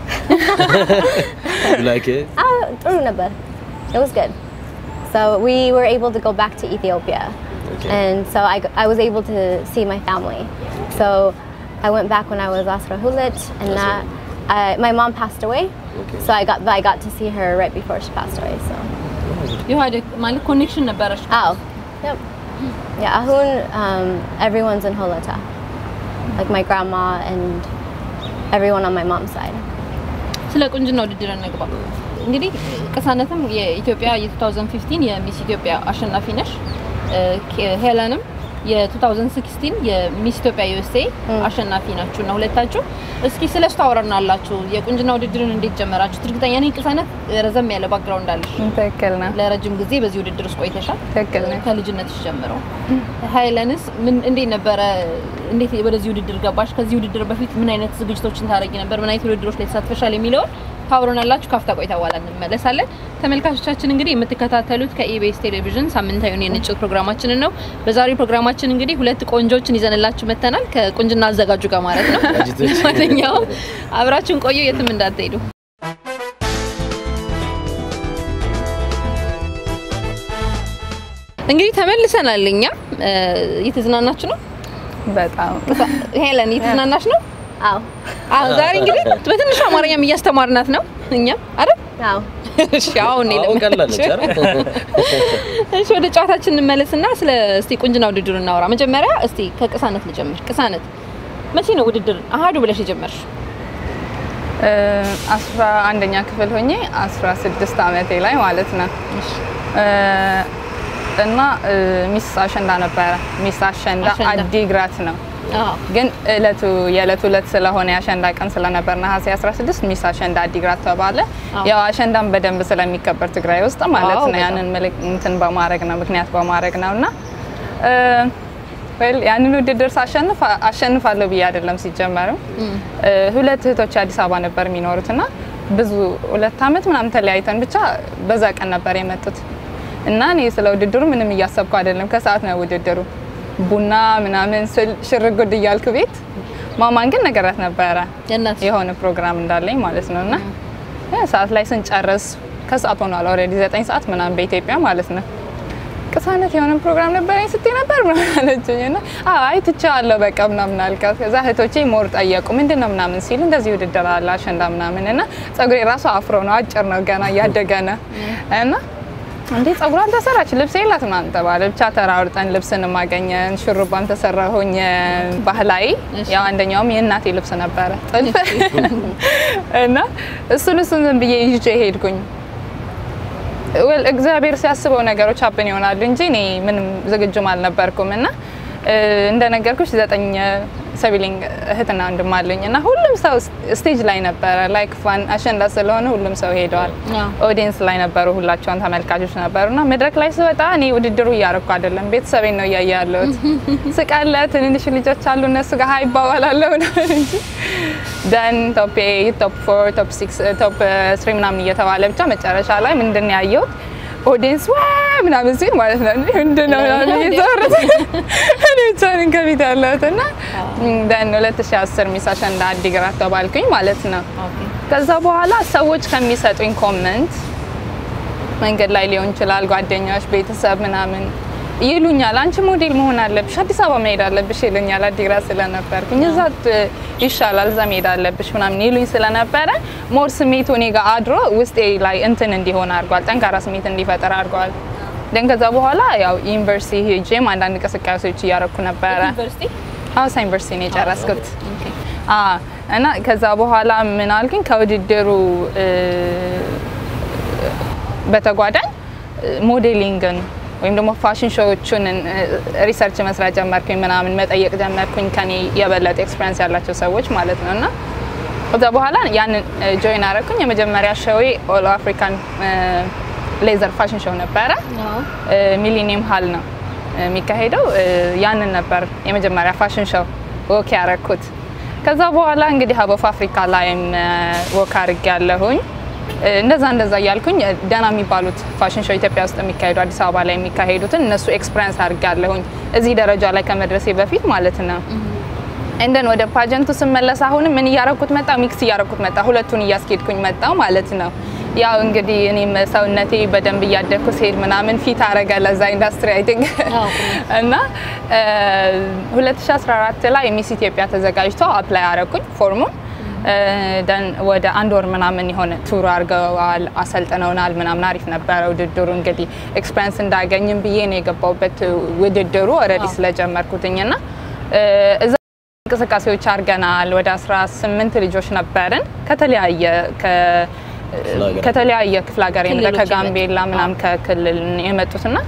you like it? Ah, ጥሩ ነበር. It was good. So we were able to go back to Ethiopia. Okay. And so I, g- I was able to see my family. So I went back when I was Asra Hulit and that, I, my mom passed away. Okay. So I got but I got to see her right before she passed away. So የሆነ ማለት ኮኔክሽን ነበረች። oh, yep, yeah. Ahun, um, everyone's in Holota, like my grandma and everyone on my mom's side. ስለ ቁንጅና ውድድር እንግባ። እንግዲህ ቅሳነትም የኢትዮጵያ የ2015 የሚስ ኢትዮጵያ አሸናፊ ነሽ። እ፣ ኬ- ሄለንም የ2016 የሚስ ኢትዮጵያ ዩኤስኤ አሸናፊ ናችሁ እና ሁለታችሁ። እስኪ ስለ እሱ ታወራናላችሁ። የቁንጅና ውድድርን እንዴት ጀመራችሁት? እርግጠኛ ነኝ ቅሳነት ረዘም ያለ ባክግራውንድ አለሽ። ትክክል ነው። ለረጅም ጊዜ በዚህ ውድድር ውስጥ ቆይተሻል። ትክክል ነው። ከልጅነትሽ ጀምረው ሀይለንስ ምን እንዴት ነበረ? እንዴት ወደዚህ ውድድር ገባሽ? ከዚህ ውድድር በፊት ምን አይነት ዝግጅቶችን ታደርጊ ነበር? ምን አይነት ውድድሮች ላይ ተሳትፈሻል? የሚለውን ታውሮናላችሁ። ካፍታ ቆይታ በኋላ እንመለሳለን። ተመልካቾቻችን እንግዲህ የምትከታተሉት ከኢቢኤስ ቴሌቪዥን ሳምንታዊውን የንጭት ፕሮግራማችንን ነው። በዛሬው ፕሮግራማችን እንግዲህ ሁለት ቆንጆችን ይዘንላችሁ መጥተናል። ከቁንጅና አዘጋጁ ጋር ማለት ነው። ማንኛውም አብራችሁን ቆዩ፣ የትም እንዳትሄዱ። እንግዲህ ተመልሰናል። እኛ እየተዝናናችሁ ነው። በጣም ሄለን እየተዝናናሽ ነው? አዎ አዎ። ዛሬ እንግዲህ በትንሹ አማርኛም እያስተማርናት ነው እኛም አይደል? አዎ እሺ አሁን አሁን ቀላለች አይደል? እሺ ወደ ጨዋታችን እንመለስና ስለ እስቲ ቁንጅና ውድድር እናወራ። መጀመሪያ እስቲ ከቅሳነት ልጀምር። ቅሳነት መቼ ነው ውድድር አሃዱ ብለሽ የጀመርሽ? እ፣ አስራ አንደኛ ክፍል ሆኜ አስራ ስድስት አመቴ ላይ ማለት ነው እ፣ እና እ፣ ሚስ አሸንዳ ነበረ። ሚስ አሸንዳ አሸንዳ። አዲግራት ነው አዎ ግን እለቱ የእለቱ እለት ስለሆነ የአሸንዳ ቀን ስለነበር ነሐሴ 16 ሚስ አሸንዳ አዲግራት ተባለ። አዎ። ያው አሸንዳን በደንብ ስለሚከበር ትግራይ ውስጥ ማለት አዎ፣ ነው። በጣም። ያንን ምልክ እንትን በማድረግ ነው ምክንያት በማድረግ ነው እና ወል ያንን ውድድር ሳሸንፍ አሸንፋለሁ ብዬ አይደለም ሲጀመርም እ፣ ሁለት እህቶች አዲስ አበባ ነበር የሚኖሩት እና ብዙ ሁለት አመት ምናምን ተለያይተን ብቻ በዛ ቀን ነበር የመጡት እና እኔ ስለ ውድድሩ ምንም እያሰብኩ አይደለም። ከሰዓት ነው ውድድሩ ቡና ምናምን ስል ሽርጉድ እያልኩ ቤት ማማን ግን ነገራት ነበረ የእናት የሆነ ፕሮግራም እንዳለኝ ማለት ነው እና ያ ሰዓት ላይ ስንጨርስ ከሰዓት ሆኗል ኦልሬዲ ዘጠኝ ሰዓት ምናምን በኢትዮጵያ ማለት ነው። ቅሳነት የሆነ ፕሮግራም ነበረኝ ስትይ ነበር ምናምን አለችኝ እና አይ ትቼዋለሁ በቃ ምናምን አልካት። ከዛ እህቶቼ ሞር ጠየቁ ምንድን ነው ምናምን ሲል እንደዚህ ውድድር አለ አሸንዳ ምናምን እና ጸጉሬ ራሱ አፍሮ ነው አጭር ነው ገና እያደገ ነው እና እንዴ ጸጉሯ አልተሰራች ልብስ የላት ምናምን ተባለ። ብቻ ተራርጠን ልብስን ማገኘን ሹሩባን ተሰራሁኝ ባህላዊ ያው አንደኛውም የእናቴ ልብስ ነበረ ጥልፍ እና እሱን እሱን ዝም ብዬ ይዤ ሄድኩኝ። ወል እግዚአብሔር ሲያስበው ነገሮች ሀብን ይሆናሉ እንጂ እኔ ምንም ዝግጁም አልነበርኩም እና እ፣ እንደነገርኩሽ ዘጠኝ ሰቢሊንግ እህትና ወንድም አለኝ እና ሁሉም ሰው ስቴጅ ላይ ነበረ። ላይክ ፋን አሸንዳ ስለሆነ ሁሉም ሰው ሄደዋል። አዎ። ኦዲየንስ ላይ ነበሩ፣ ሁላቸውን ተመልካቾች ነበሩ እና መድረክ ላይ ስወጣ እኔ ውድድሩ እያረኩ አይደለም፣ ቤተሰቤን ነው እያየ ያለሁት። ስቃለ ትንንሽ ልጆች አሉ እነሱ ጋር ሀይ ይባባላለሁ ምናምን እንጂ ደን ቶፕ ኤይት ቶፕ ፎር ቶፕ ሲክስ ቶፕ ስሪ ምናምን እየተባለ ብቻ መጨረሻ ላይ ምንድን ነው ያየሁት ኦዲየንስ ዋ ምናምን ሲል ማለት ነው እንዴ ምንድን ነው ምናምን እየተወረሰ እኔ ብቻ ነኝ ከፊት ያለሁት እና ደን 2010 ሚስ አሸንዳ አዲግራት ተባልኩኝ ማለት ነው። ኦኬ ከዛ በኋላ ሰዎች ከሚሰጡኝ ኮመንት መንገድ ላይ ሊሆን ይችላል፣ ጓደኛዎች፣ ቤተሰብ ምናምን ይሉኛል፣ አንቺ ሞዴል መሆን አለብሽ፣ አዲስ አበባ መሄድ አለብሽ ይሉኛል። አዲግራት ስለነበርኩኝ እዛ ት- ይሻላል እዛ መሄድ አለብሽ ምናምን ይሉኝ ስለነበረ ሞር ስሜቱ እኔ ጋር አድሮ ውስጤ ላይ እንትን እንዲሆን አድርጓል፣ ጠንካራ ስሜት እንዲፈጠር አድርጓል። ደን ከዛ በኋላ ያው ዩኒቨርሲቲ ሄጄም አንዳንድ እንቅስቃሴዎች እያረኩ ነበረ። ዩኒቨርሲቲ ሀዋሳ ዩኒቨርሲቲ ነው የጨረስኩት። አ እና ከዛ በኋላ ምን አልኩኝ ከውድድሩ እ፣ በተጓዳኝ እ፣ ሞዴሊንግን ወይም ደግሞ ፋሽን ሾዎቹን እ፣ ሪሰርች መስራት ጀመርኩኝ፣ ምናምን መጠየቅ ጀመርኩኝ ከኔ የበለጠ ኤክስፔሪንስ ያላቸው ሰዎች ማለት ነው እና ከዛ በኋላ ያንን ጆይን አረኩኝ። የመጀመሪያ ሾዌ ኦል አፍሪካን ሌዘር ፋሽን ሾው ነበረ። አዎ ሚሊኒየም ሀል ነው የሚካሄደው። እ፣ ያንን ነበር የመጀመሪያ ፋሽን ሾው ወክ ያረኩት። ከዛ በኋላ እንግዲህ ሀብ ኦፍ አፍሪካ ላይም ወክ አርግ ያለሁኝ እንደዛ እንደዛ እያልኩኝ እ፣ ደህና የሚባሉት ፋሽን ሾው ኢትዮጵያ ውስጥ የሚካሄዱ አዲስ አበባ ላይ የሚካሄዱትን እነሱ ኤክስፒሪንስ አድርግ ያለሁኝ እዚህ ደረጃ ላይ ከመድረሴ በፊት ማለት ነው። እንደን ወደ ፓጀንቱ ስመለስ አሁንም ምን እያረኩት መጣ ሚክስ እያረኩት መጣ ሁለቱን እያስኬድኩኝ መጣው ማለት ነው። ያው እንግዲህ እኔም ሰውነቴ በደንብ እያደግኩ ሲሄድ ምናምን ፊት አረገ ለዛ ኢንዱስትሪ አይ ቲንክ አዎ። እና እ፣ 2014 ላይ ሚስ ኢትዮጵያ ተዘጋጅቶ አፕላይ አረኩኝ ፎርሙን እ፣ ደን ወደ አንድ ወር ምናምን የሆነ ቱር አድርገዋል፣ አሰልጥነውናል ምናምን አሪፍ ነበረ ውድድሩ። እንግዲህ ኤክስፔሪንስ እንዳገኝም ብዬ ነው የገባሁበት ውድድሩ ኦልሬዲ ስለጀመርኩትኝ እና እ፣ እዛ እንቅስቃሴዎች አድርገናል። ወደ 18 ልጆች ነበርን ከተለያየ ከ- ሀገራት። ከተለያየ ክፍለ ሀገር የመጣ ክልሎች ከጋምቤላ የመጡ። ምናምን ከክልል የመጡትና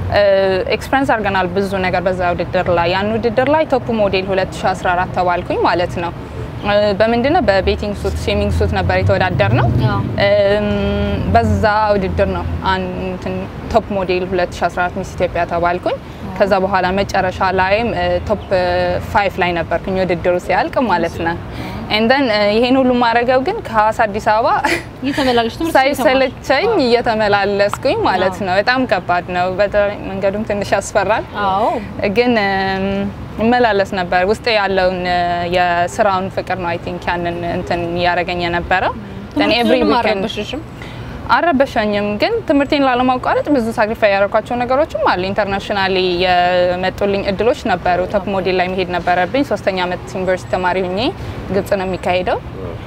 ኤክስፐሪንስ አድርገናል ብዙ ነገር በዛ ውድድር ላይ። ያን ውድድር ላይ ቶፕ ሞዴል 2014 ተባልኩኝ ማለት ነው። እ፣ በምንድነው በቤቲንግ ሱት ስዊሚንግ ሱት ነበር የተወዳደር ነው። አዎ። እም፣ በዛ ውድድር ነው አንትን ቶፕ ሞዴል 2014 ሚስ ኢትዮጵያ ተባልኩኝ። ከዛ በኋላ መጨረሻ ላይም ቶፕ ፋይቭ ላይ ነበርኩኝ ውድድሩ ሲያልቅ ማለት ነው። ኤንደን ይሄን ሁሉ ማድረገው ግን ከሀዋሳ አዲስ አበባ እየተመላለሽ ትምህርት ሳይሰለቸኝ እየተመላለስኩኝ ማለት ነው። በጣም ከባድ ነው። በተለይ መንገዱም ትንሽ ያስፈራል። አዎ ግን እም፣ እመላለስ ነበር። ውስጥ ያለውን እ፣ የስራውን ፍቅር ነው አይ ቲንክ ያንን እንትን እያደረገኝ የነበረው Then every ትምህርቱንም weekend- አልረበሽሽም? አልረበሸኝም ግን ትምህርቴን ላለማቋረጥ ብዙ ሳክሪፋይ ያደረኳቸው ነገሮችም አሉ። ኢንተርናሽናሊ የመጡልኝ እድሎች ነበሩ። ቶፕ ሞዴል ላይ መሄድ ነበረብኝ። ሶስተኛ ዓመት ዩኒቨርሲቲ ተማሪ ሁኜ ግብጽ ነው የሚካሄደው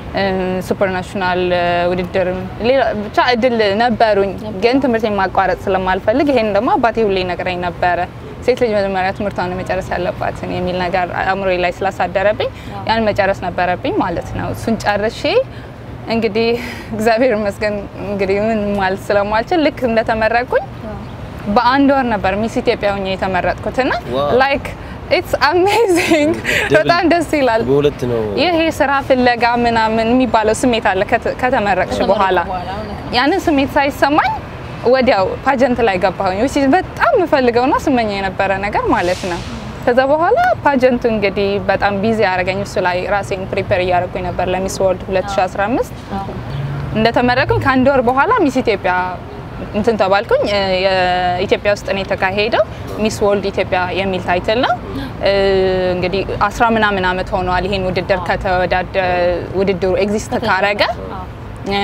ሱፐር ናሽናል ውድድር ሌላ ብቻ እድል ነበሩኝ። ግን ትምህርቴን ማቋረጥ ስለማልፈልግ ይሄን ደግሞ አባቴ ሁሌ ነግረኝ ነበረ ሴት ልጅ መጀመሪያ ትምህርቷን መጨረስ ያለባትን የሚል ነገር አእምሮዬ ላይ ስላሳደረብኝ ያን መጨረስ ነበረብኝ ማለት ነው። እሱን ጨርሼ እንግዲህ እግዚአብሔር ይመስገን እንግዲህ ምን ማለት ስለማልችል ልክ እንደተመረቅኩኝ በአንድ ወር ነበር ሚስ ኢትዮጵያ ሆኜ የተመረጥኩት እና ዋው። ላይክ ኢትስ አሜዚንግ በጣም ደስ ይላል። በሁለት ነው ይሄ ስራ ፍለጋ ምናምን የሚባለው ስሜት አለ ከተ- ከተመረቅሽ በኋላ ያንን ስሜት ሳይሰማኝ ወዲያው ፓጀንት ላይ ገባሁኝ which is በጣም የምፈልገውና ስመኘው የነበረ ነገር ማለት ነው። ከዛ በኋላ ፓጀንቱ እንግዲህ በጣም ቢዚ ያደረገኝ እሱ ላይ ራሴን ፕሪፔር እያደረጉኝ ነበር ለሚስ ወርልድ 2015 እንደተመረቅኩኝ ከአንድ ወር በኋላ ሚስ ኢትዮጵያ እንትን ተባልኩኝ። እ፣ የኢትዮጵያ ውስጥ ነው የተካሄደው። ሚስ ወርልድ ኢትዮጵያ የሚል ታይትል ነው። እ፣ እንግዲህ አስራ ምናምን አመት ሆነዋል ይሄን ውድድር ከተወዳደ ውድድሩ ኤግዚስት ካረገ እ፣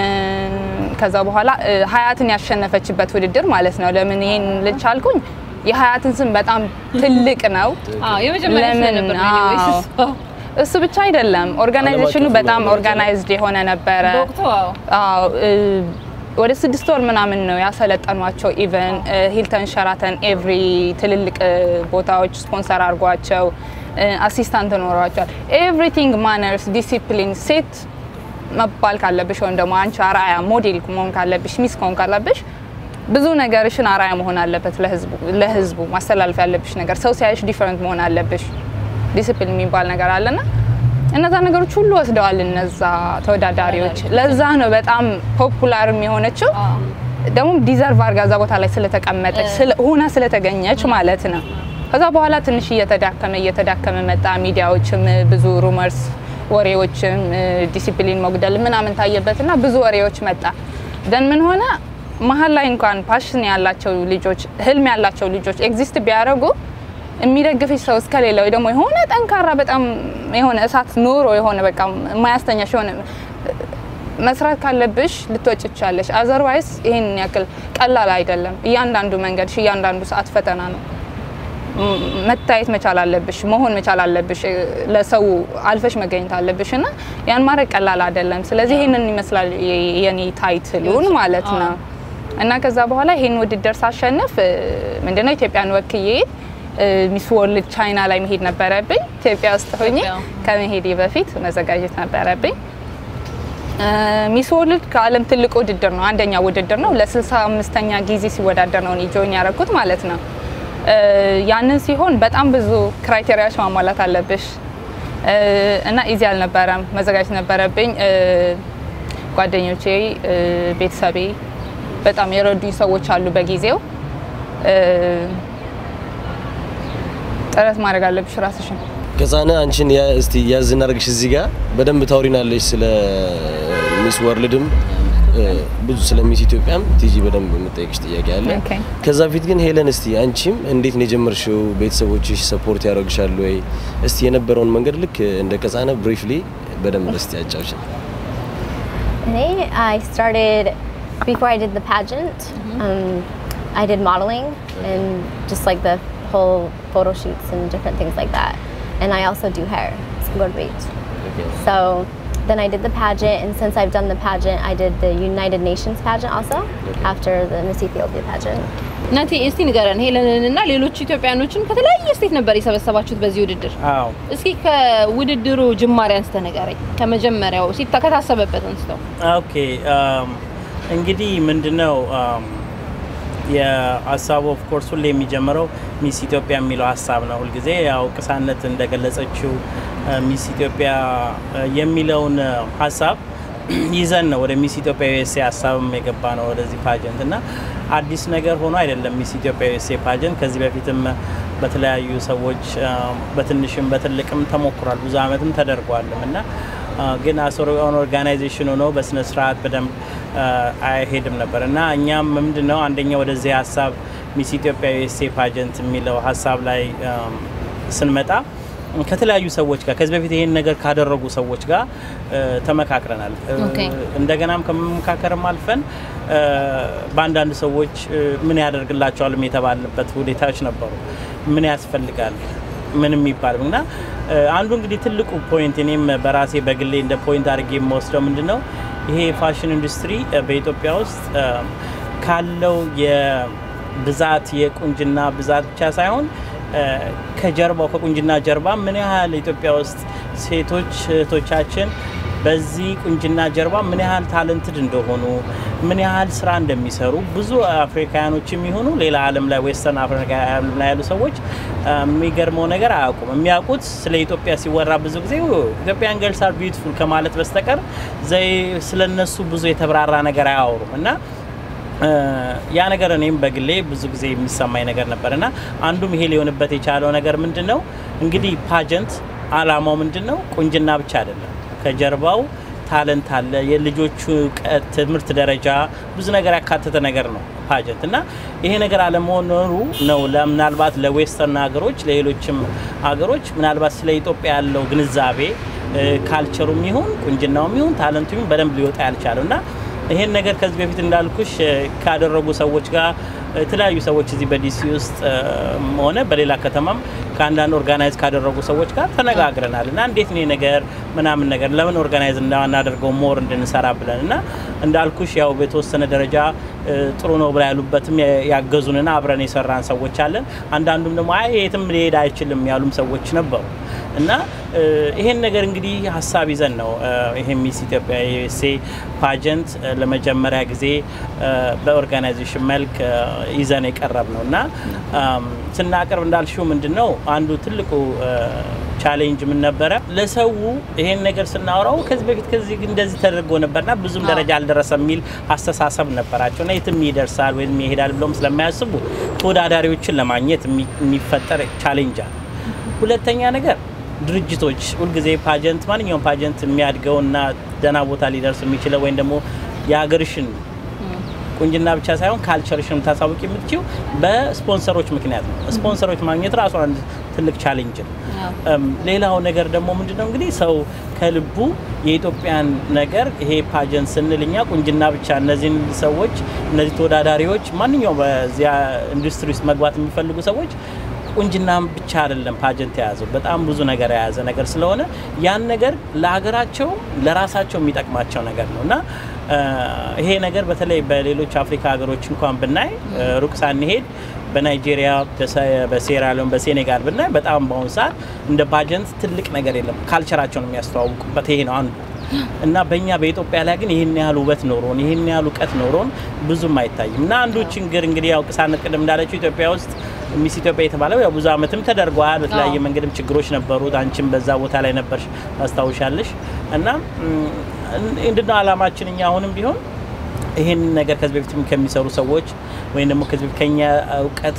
ከዛ በኋላ እ፣ ሀያትን ያሸነፈችበት ውድድር ማለት ነው። ለምን ይሄን ልጅ አልኩኝ? የሀያትን ስም በጣም ትልቅ ነው። አዎ የመጀመሪያ ለምን? ስለነበር ነው anyways። አዎ። እሱ ብቻ አይደለም፣ ኦርጋናይዜሽኑ ዓለም አቀፍ በጣም ነው። ኦርጋናይዝድ የሆነ ነበረ። በወቅቱ አዎ አዎ እ፣ ወደ ስድስት ወር ምናምን ነው ያሰለጠኗቸው። ኢቨን ሂልተን፣ ሸራተን ኤቭሪ ትልልቅ እ፣ ቦታዎች ስፖንሰር አድርጓቸው አሲስታንት ኖሯቸዋል። ኤቭሪቲንግ ማነርስ ዲሲፕሊን ሴት መባል ካለብሽ ወይም ደግሞ አንቺ አርአያ ሞዴል መሆን ካለብሽ ሚስ ከሆን ካለብሽ ብዙ ነገርሽን አርአያ መሆን አለበት ለህዝቡ ለህዝቡ ማስተላለፍ ያለብሽ ነገር ሰው ሲያይሽ ዲፈረንት መሆን አለብሽ። ዲሲፕሊን የሚባል ነገር አለና እነዛ ነገሮች ሁሉ ወስደዋል እነዛ ተወዳዳሪዎች። ለዛ ነው በጣም ፖፑላር የሆነችው ደግሞ ዲዘርቭ አድርጋ እዛ ቦታ ላይ ስለተቀመጠች ስለ- ሆና ስለተገኘች ማለት ነው። ከዛ በኋላ ትንሽ እየተዳከመ እየተዳከመ መጣ። ሚዲያዎችም ብዙ ሩመርስ ወሬዎችም ዲሲፕሊን መጉደል ምናምን ታየበትና ብዙ ወሬዎች መጣ። ደን ምን ሆነ መሀል ላይ እንኳን ፓሽን ያላቸው ልጆች ህልም ያላቸው ልጆች ኤግዚስት ቢያደርጉ የሚደግፍሽ ሰው እስከሌለ ወይ ደግሞ የሆነ ጠንካራ በጣም የሆነ እሳት ኖሮ የሆነ በቃ የማያስተኛሽ የሆነ መስራት ካለብሽ ልትወጭ ትችላለሽ። አዘርዋይስ ይህን ያክል ቀላል አይደለም። እያንዳንዱ መንገድሽ እያንዳንዱ ሰዓት ፈተና ነው። ም- መታየት መቻል አለብሽ፣ መሆን መቻል አለብሽ፣ እ፣ ለሰው አልፈሽ መገኘት አለብሽ እና ያን ማድረግ ቀላል አይደለም። ስለዚህ ይህንን ይመስላል የ- የኔ ታይትሉን ማለት ነው። እና ከዛ በኋላ ይህን ውድድር ሳሸንፍ እ፣ ምንድነው ኢትዮጵያን ወክዬ እ፣ ሚስ ወርልድ ቻይና ላይ መሄድ ነበረብኝ። ኢትዮጵያ ውስጥ ሆኜ ኢትዮጵያ። ከመሄዴ በፊት መዘጋጀት ነበረብኝ። ሚስ ወርልድ ከዓለም ትልቁ ውድድር ነው። አንደኛ ውድድር ነው። ለ65ኛ ጊዜ ሲወዳደር ነው እኔ ጆይን ያደረኩት ማለት ነው። እ፣ ያንን ሲሆን በጣም ብዙ ክራይቴሪያዎች ማሟላት አለብሽ እ፣ እና ኢዚ አልነበረም። መዘጋጀት ነበረብኝ። እ፣ ጓደኞቼ፣ እ፣ ቤተሰቤ በጣም የረዱኝ ሰዎች አሉ በጊዜው እ፣ ጥረት ማድረግ አለብሽ ራስሽን ከዛነ አንቺን ያ እስቲ ያዝ እናድርግሽ እዚህ ጋር በደንብ ታውሪናለሽ ስለ ሚስ ወርልድም እ፣ ብዙ ስለ ሚስ ኢትዮጵያም ቲጂ በደንብ የምጠይቅሽ ጥያቄ አለ። ኦኬ። ከዛ በፊት ግን ሄለን እስቲ አንቺም እንዴት ነው የጀመርሽው? ቤተሰቦችሽ ሰፖርት ያደርግሻሉ ወይ? እስቲ የነበረውን መንገድ ልክ እንደ ቀጻነ ብሪፍሊ በደንብ እስቲ ያጫውሽን። Me, I started before I did the pageant. Um, I did modeling and just like the whole photo shoots and different things like that. And I also do hair, skilled weight. So then I did the pageant, and since I've done the pageant, I did the United Nations pageant also after the Miss Ethiopia pageant. እናቴ እስቲ ንገረን ሄለንን እና ሌሎች ኢትዮጵያኖችን ከተለያየ ስቴት ነበር የሰበሰባችሁት በዚህ ውድድር። አዎ እስኪ ከውድድሩ ጅማሬ አንስተ ንገረኝ። ከመጀመሪያው ሲታ ከታሰበበት አንስተው። ኦኬ አም፣ እንግዲህ ምንድነው አም፣ የሀሳቡ ኦፍኮርስ ሁሌ የሚጀምረው ሚስ ኢትዮጵያ የሚለው ሀሳብ ነው። ሁልጊዜ ያው ቅሳነት እንደገለጸችው ሚስ ኢትዮጵያ የሚለውን ሀሳብ ይዘን ነው ወደ ሚስ ኢትዮጵያ ዩኤስኤ ሀሳብም የገባ ነው ወደዚህ ፓጀንት እና አዲስ ነገር ሆኖ አይደለም። ሚስ ኢትዮጵያ ዩኤስኤ ፓጀንት ከዚህ በፊትም በተለያዩ ሰዎች በትንሽም በትልቅም ተሞክሯል። ብዙ አመትም ተደርጓልም እና ግን አሶን ኦርጋናይዜሽን ሆኖ በስነ ስርዓት በደንብ አይሄድም ነበር እና እኛም ምንድን ነው አንደኛ ወደዚህ ሀሳብ ሚስ ኢትዮጵያ ዩኤስኤ ፓጀንት የሚለው ሀሳብ ላይ ስንመጣ ከተለያዩ ሰዎች ጋር ከዚህ በፊት ይሄን ነገር ካደረጉ ሰዎች ጋር ተመካክረናል። እንደገናም ከመመካከርም አልፈን በአንዳንድ ሰዎች ምን ያደርግላቸዋል የተባልንበት ሁኔታዎች ነበሩ። ምን ያስፈልጋል ምን የሚባል እና አንዱ እንግዲህ ትልቁ ፖይንት እኔም በራሴ በግሌ እንደ ፖይንት አድርጌ የምወስደው ምንድን ነው ይሄ የፋሽን ኢንዱስትሪ በኢትዮጵያ ውስጥ ካለው የብዛት የቁንጅና ብዛት ብቻ ሳይሆን ከጀርባው ከቁንጅና ጀርባ ምን ያህል ኢትዮጵያ ውስጥ ሴቶች እህቶቻችን በዚህ ቁንጅና ጀርባ ምን ያህል ታለንትድ እንደሆኑ ምን ያህል ስራ እንደሚሰሩ ብዙ አፍሪካውያኖች የሚሆኑ ሌላ ዓለም ላይ ዌስተርን አፍሪካ ዓለም ላይ ያሉ ሰዎች የሚገርመው ነገር አያውቁም። የሚያውቁት ስለ ኢትዮጵያ ሲወራ ብዙ ጊዜ ኢትዮጵያን ገርልስ አር ቢዩቲፉል ከማለት በስተቀር ዘይ ስለነሱ ብዙ የተብራራ ነገር አያወሩም እና ያ ነገር እኔም በግሌ ብዙ ጊዜ የሚሰማኝ ነገር ነበር እና አንዱም ይሄ ሊሆንበት የቻለው ነገር ምንድን ነው እንግዲህ ፓጀንት አላማው ምንድን ነው? ቁንጅና ብቻ አይደለም። ከጀርባው ታለንት አለ፣ የልጆቹ እውቀት፣ ትምህርት ደረጃ ብዙ ነገር ያካተተ ነገር ነው ፓጀንት እና ይሄ ነገር አለመኖሩ ነው ምናልባት ለዌስተርን ሀገሮች ለሌሎችም ሀገሮች ምናልባት ስለ ኢትዮጵያ ያለው ግንዛቤ ካልቸሩም ይሁን ቁንጅናውም ይሁን ታለንቱ ይሁን በደንብ ሊወጣ ያልቻለው እና ይሄን ነገር ከዚህ በፊት እንዳልኩሽ ካደረጉ ሰዎች ጋር የተለያዩ ሰዎች እዚህ በዲሲ ውስጥ ሆነ በሌላ ከተማም ከአንዳንድ ኦርጋናይዝ ካደረጉ ሰዎች ጋር ተነጋግረናል እና እንዴት ነው ነገር ምናምን ነገር ለምን ኦርጋናይዝ እንዳናደርገው ሞር እንድንሰራ ብለን እና እንዳልኩሽ ያው በተወሰነ ደረጃ ጥሩ ነው ብላ ያሉበትም ያገዙንና አብረን የሰራን ሰዎች አለን። አንዳንዱም ደግሞ አይ የትም ሊሄድ አይችልም ያሉም ሰዎች ነበሩ እና ይሄን ነገር እንግዲህ ሀሳብ ይዘን ነው ይሄ ሚስ ኢትዮጵያ ዩኤስኤ ፓጀንት ለመጀመሪያ ጊዜ በኦርጋናይዜሽን መልክ ይዘን የቀረብ ነው እና ስናቀርብ እንዳልሽው ምንድን ነው አንዱ ትልቁ ቻሌንጅ ምን ነበረ? ለሰው ይሄን ነገር ስናወራው ከዚህ በፊት ከዚህ እንደዚህ ተደርጎ ነበርና ብዙም ደረጃ አልደረሰም የሚል አስተሳሰብ ነበራቸው እና የትም ይደርሳል ወይም ይሄዳል ብለውም ስለማያስቡ ተወዳዳሪዎችን ለማግኘት የሚፈጠር ቻሌንጅ አለ። ሁለተኛ ነገር ድርጅቶች ሁልጊዜ ፓጀንት ማንኛውም ፓጀንት የሚያድገውና ደህና ቦታ ሊደርስ የሚችለው ወይም ደግሞ የሀገርሽን ቁንጅና ብቻ ሳይሆን ካልቸርሽን ታሳውቂ የምትችው በስፖንሰሮች ምክንያት ነው። ስፖንሰሮች ማግኘት ራሱ አንድ ትልቅ ቻሌንጅ ነው። ሌላው ነገር ደግሞ ምንድነው እንግዲህ ሰው ከልቡ የኢትዮጵያን ነገር ይሄ ፓጀንት ስንል እኛ ቁንጅና ብቻ እነዚህን ሰዎች እነዚህ ተወዳዳሪዎች ማንኛውም በዚያ ኢንዱስትሪ ውስጥ መግባት የሚፈልጉ ሰዎች ቁንጅናም ብቻ አይደለም ፓጀንት የያዘው በጣም ብዙ ነገር የያዘ ነገር ስለሆነ ያን ነገር ለሀገራቸው ለራሳቸው የሚጠቅማቸው ነገር ነው እና ይሄ ነገር በተለይ በሌሎች አፍሪካ ሀገሮች እንኳን ብናይ ሩቅ ሳንሄድ በናይጄሪያ፣ በሴራሊዮን፣ በሴኔጋል ብናይ በጣም በአሁኑ ሰዓት እንደ ፓጀንት ትልቅ ነገር የለም። ካልቸራቸውን የሚያስተዋውቁበት ይሄ ነው አንዱ እና በእኛ በኢትዮጵያ ላይ ግን ይህን ያህል ውበት ኖሮን ይህን ያህል እውቀት ኖሮን ብዙም አይታይም እና አንዱ ችግር እንግዲህ ያው ቅሳነት ቅድም እንዳለችው ኢትዮጵያ ውስጥ ሚስ ኢትዮጵያ የተባለው ያው ብዙ ዓመትም ተደርጓል። በተለያየ መንገድም ችግሮች ነበሩት። አንቺም በዛ ቦታ ላይ ነበርሽ ታስታውሻለሽ። እና እንድነው አላማችን እኛ አሁንም ቢሆን ይህን ነገር ከዚህ በፊት ከሚሰሩ ሰዎች ወይም ደግሞ ከዚህ በፊት ከኛ እውቀት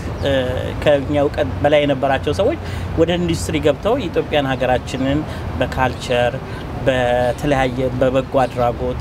ከኛ እውቀት በላይ የነበራቸው ሰዎች ወደ ኢንዱስትሪ ገብተው የኢትዮጵያን ሀገራችንን በካልቸር በተለያየ በበጎ አድራጎት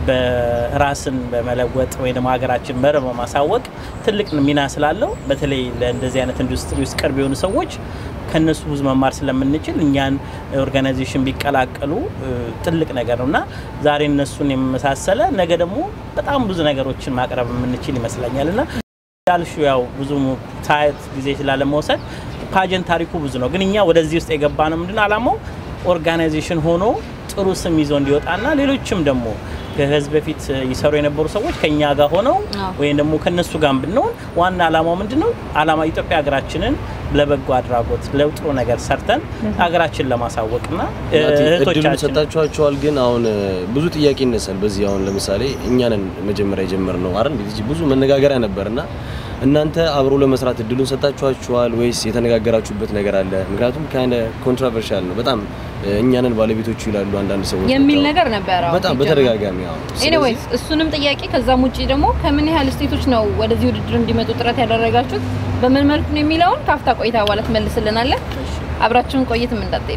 በራስን በመለወጥ ወይ ደግሞ ሀገራችን በር በማሳወቅ ትልቅ ሚና ስላለው በተለይ ለእንደዚህ አይነት ኢንዱስትሪ ውስጥ ቅርብ የሆኑ ሰዎች ከነሱ ብዙ መማር ስለምንችል እኛን ኦርጋናይዜሽን ቢቀላቀሉ ትልቅ ነገር ነው እና ዛሬ እነሱን የመሳሰለ ነገ ደግሞ በጣም ብዙ ነገሮችን ማቅረብ የምንችል ይመስለኛል እና እንዳልሹ ያው ብዙ ታየት ጊዜ ስላለመውሰድ ፓጀንት ታሪኩ ብዙ ነው። ግን እኛ ወደዚህ ውስጥ የገባ ነው ምንድን አላማው ኦርጋናይዜሽን ሆኖ ጥሩ ስም ይዞ እንዲወጣና ሌሎችም ደግሞ ከህዝብ በፊት ይሰሩ የነበሩ ሰዎች ከኛ ጋር ሆነው ወይም ደግሞ ከነሱ ጋር ብንሆን ዋና አላማው ምንድን ነው? አላማ ኢትዮጵያ ሀገራችንን ለበጎ አድራጎት ለጥሩ ነገር ሰርተን ሀገራችን ለማሳወቅና እድሉን ሰጣችኋቸዋል። ግን አሁን ብዙ ጥያቄ ይነሳል። በዚህ አሁን ለምሳሌ እኛንን መጀመሪያ የጀመርነው አይደል? ብዙ መነጋገሪያ ነበርና እናንተ አብሮ ለመስራት እድሉን ሰጣችኋችኋል ወይስ የተነጋገራችሁበት ነገር አለ? ምክንያቱም ከአንድ ኮንትሮቨርሻል ነው በጣም እኛንን ባለቤቶቹ ይላሉ አንዳንድ ሰዎች የሚል ብቻ። ነገር ነበረ። አዎ፣ በጣም ሲጀመር። በተደጋጋሚ አዎ። ስለዚህ- ኤኒዌይስ እሱንም ጥያቄ ከዛም ውጪ ደግሞ ከምን ያህል ስቴቶች ነው ወደዚህ ውድድር እንዲመጡ ጥረት ያደረጋችሁት በምን መልኩ ነው የሚለውን ከአፍታ ቆይታ በኋላ ትመልስልናለን። አብራችሁን ቆይትም እንዳትሄዱ።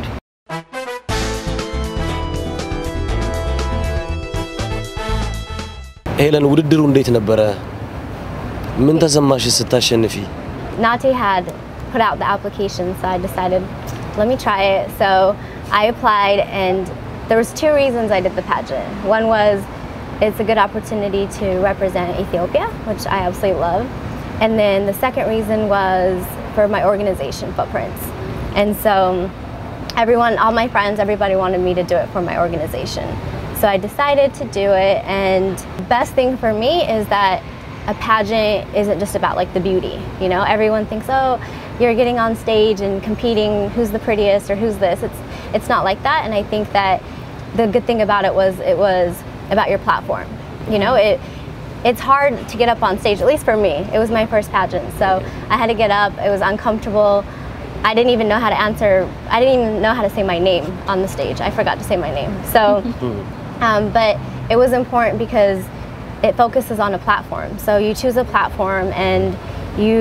ሄለን ውድድሩ እንዴት ነበረ? ምን ተሰማሽ ስታሸንፊ? Nate had put out the application, so I decided, let me try it. So I applied, and there was two reasons I did the pageant. One was it's a good opportunity to represent Ethiopia, which I absolutely love. And then the second reason was for my organization footprints. And so everyone, all my friends, everybody wanted me to do it for my organization. So I decided to do it, and best thing for me is that a pageant isn't just about like the beauty. You know, everyone thinks, oh, you're getting on stage and competing, who's the prettiest or who's this. It's it's not like that, and I think that the good thing about it was it was about your platform. You know, it it's hard to get up on stage, at least for me. It was my first pageant, so I had to get up. It was uncomfortable. I didn't even know how to answer. I didn't even know how to say my name on the stage. I forgot to say my name. So, um, but it was important because it focuses on a platform. So you choose a platform and you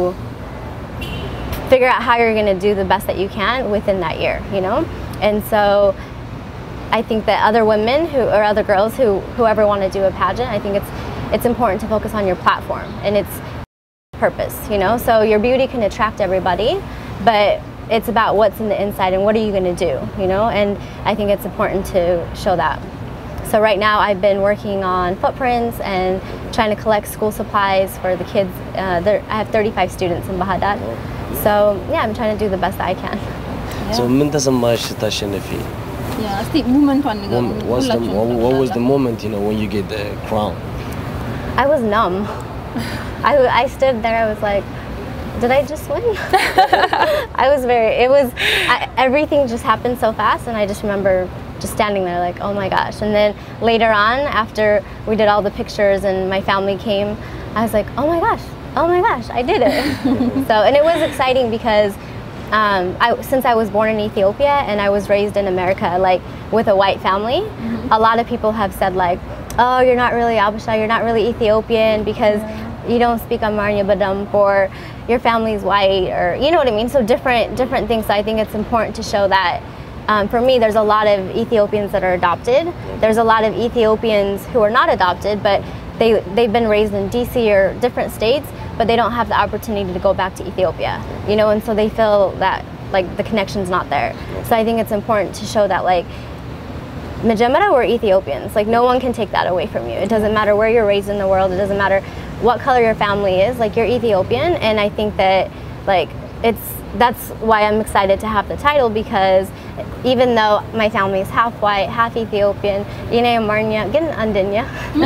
figure out how you're going to do the best that you can within that year. You know, and so I think that other women who or other girls who whoever want to do a pageant, I think it's it's important to focus on your platform and its purpose, you know? So your beauty can attract everybody, but it's about what's in the inside and what are you going to do, you know? And I think it's important to show that. So right now I've been working on footprints and trying to collect school supplies for the kids. Uh, there, I have 35 students in Bahadat. So yeah, I'm trying to do the best that I can. So ምን ተሰማሽ ስታሸንፊ? እስቲ ሙመንቷን Moment- What's the, what, what was the moment, you know, when you get the crown? I was numb. I, I stood there. I was like, did I just win? I was very. It was I, everything just happened so fast, and I just remember just standing there like, oh my gosh. And then later on, after we did all the pictures and my family came, I was like, oh my gosh, oh my gosh, I did it. so and it was exciting because. Um, I, since I was born in Ethiopia and I was raised in America, like with a white family, a lot of people have said like, "Oh, you're not really Abisha, you're not really Ethiopian because you don't speak Amarnya Badam, or your family's white, or you know what I mean." So different different things. So I think it's important to show that. Um, for me, there's a lot of Ethiopians that are adopted. There's a lot of Ethiopians who are not adopted, but they they've been raised in DC or different states, but they don't have the opportunity to go back to Ethiopia. You know, and so they feel that like the connection's not there. So I think it's important to show that like Majemara were Ethiopians. Like no one can take that away from you. It doesn't matter where you're raised in the world. It doesn't matter what color your family is. Like you're Ethiopian, and I think that like it's that's why I'm excited to have the title because even though my family is half white, half Ethiopian, Ine Amarnya, get Andinya.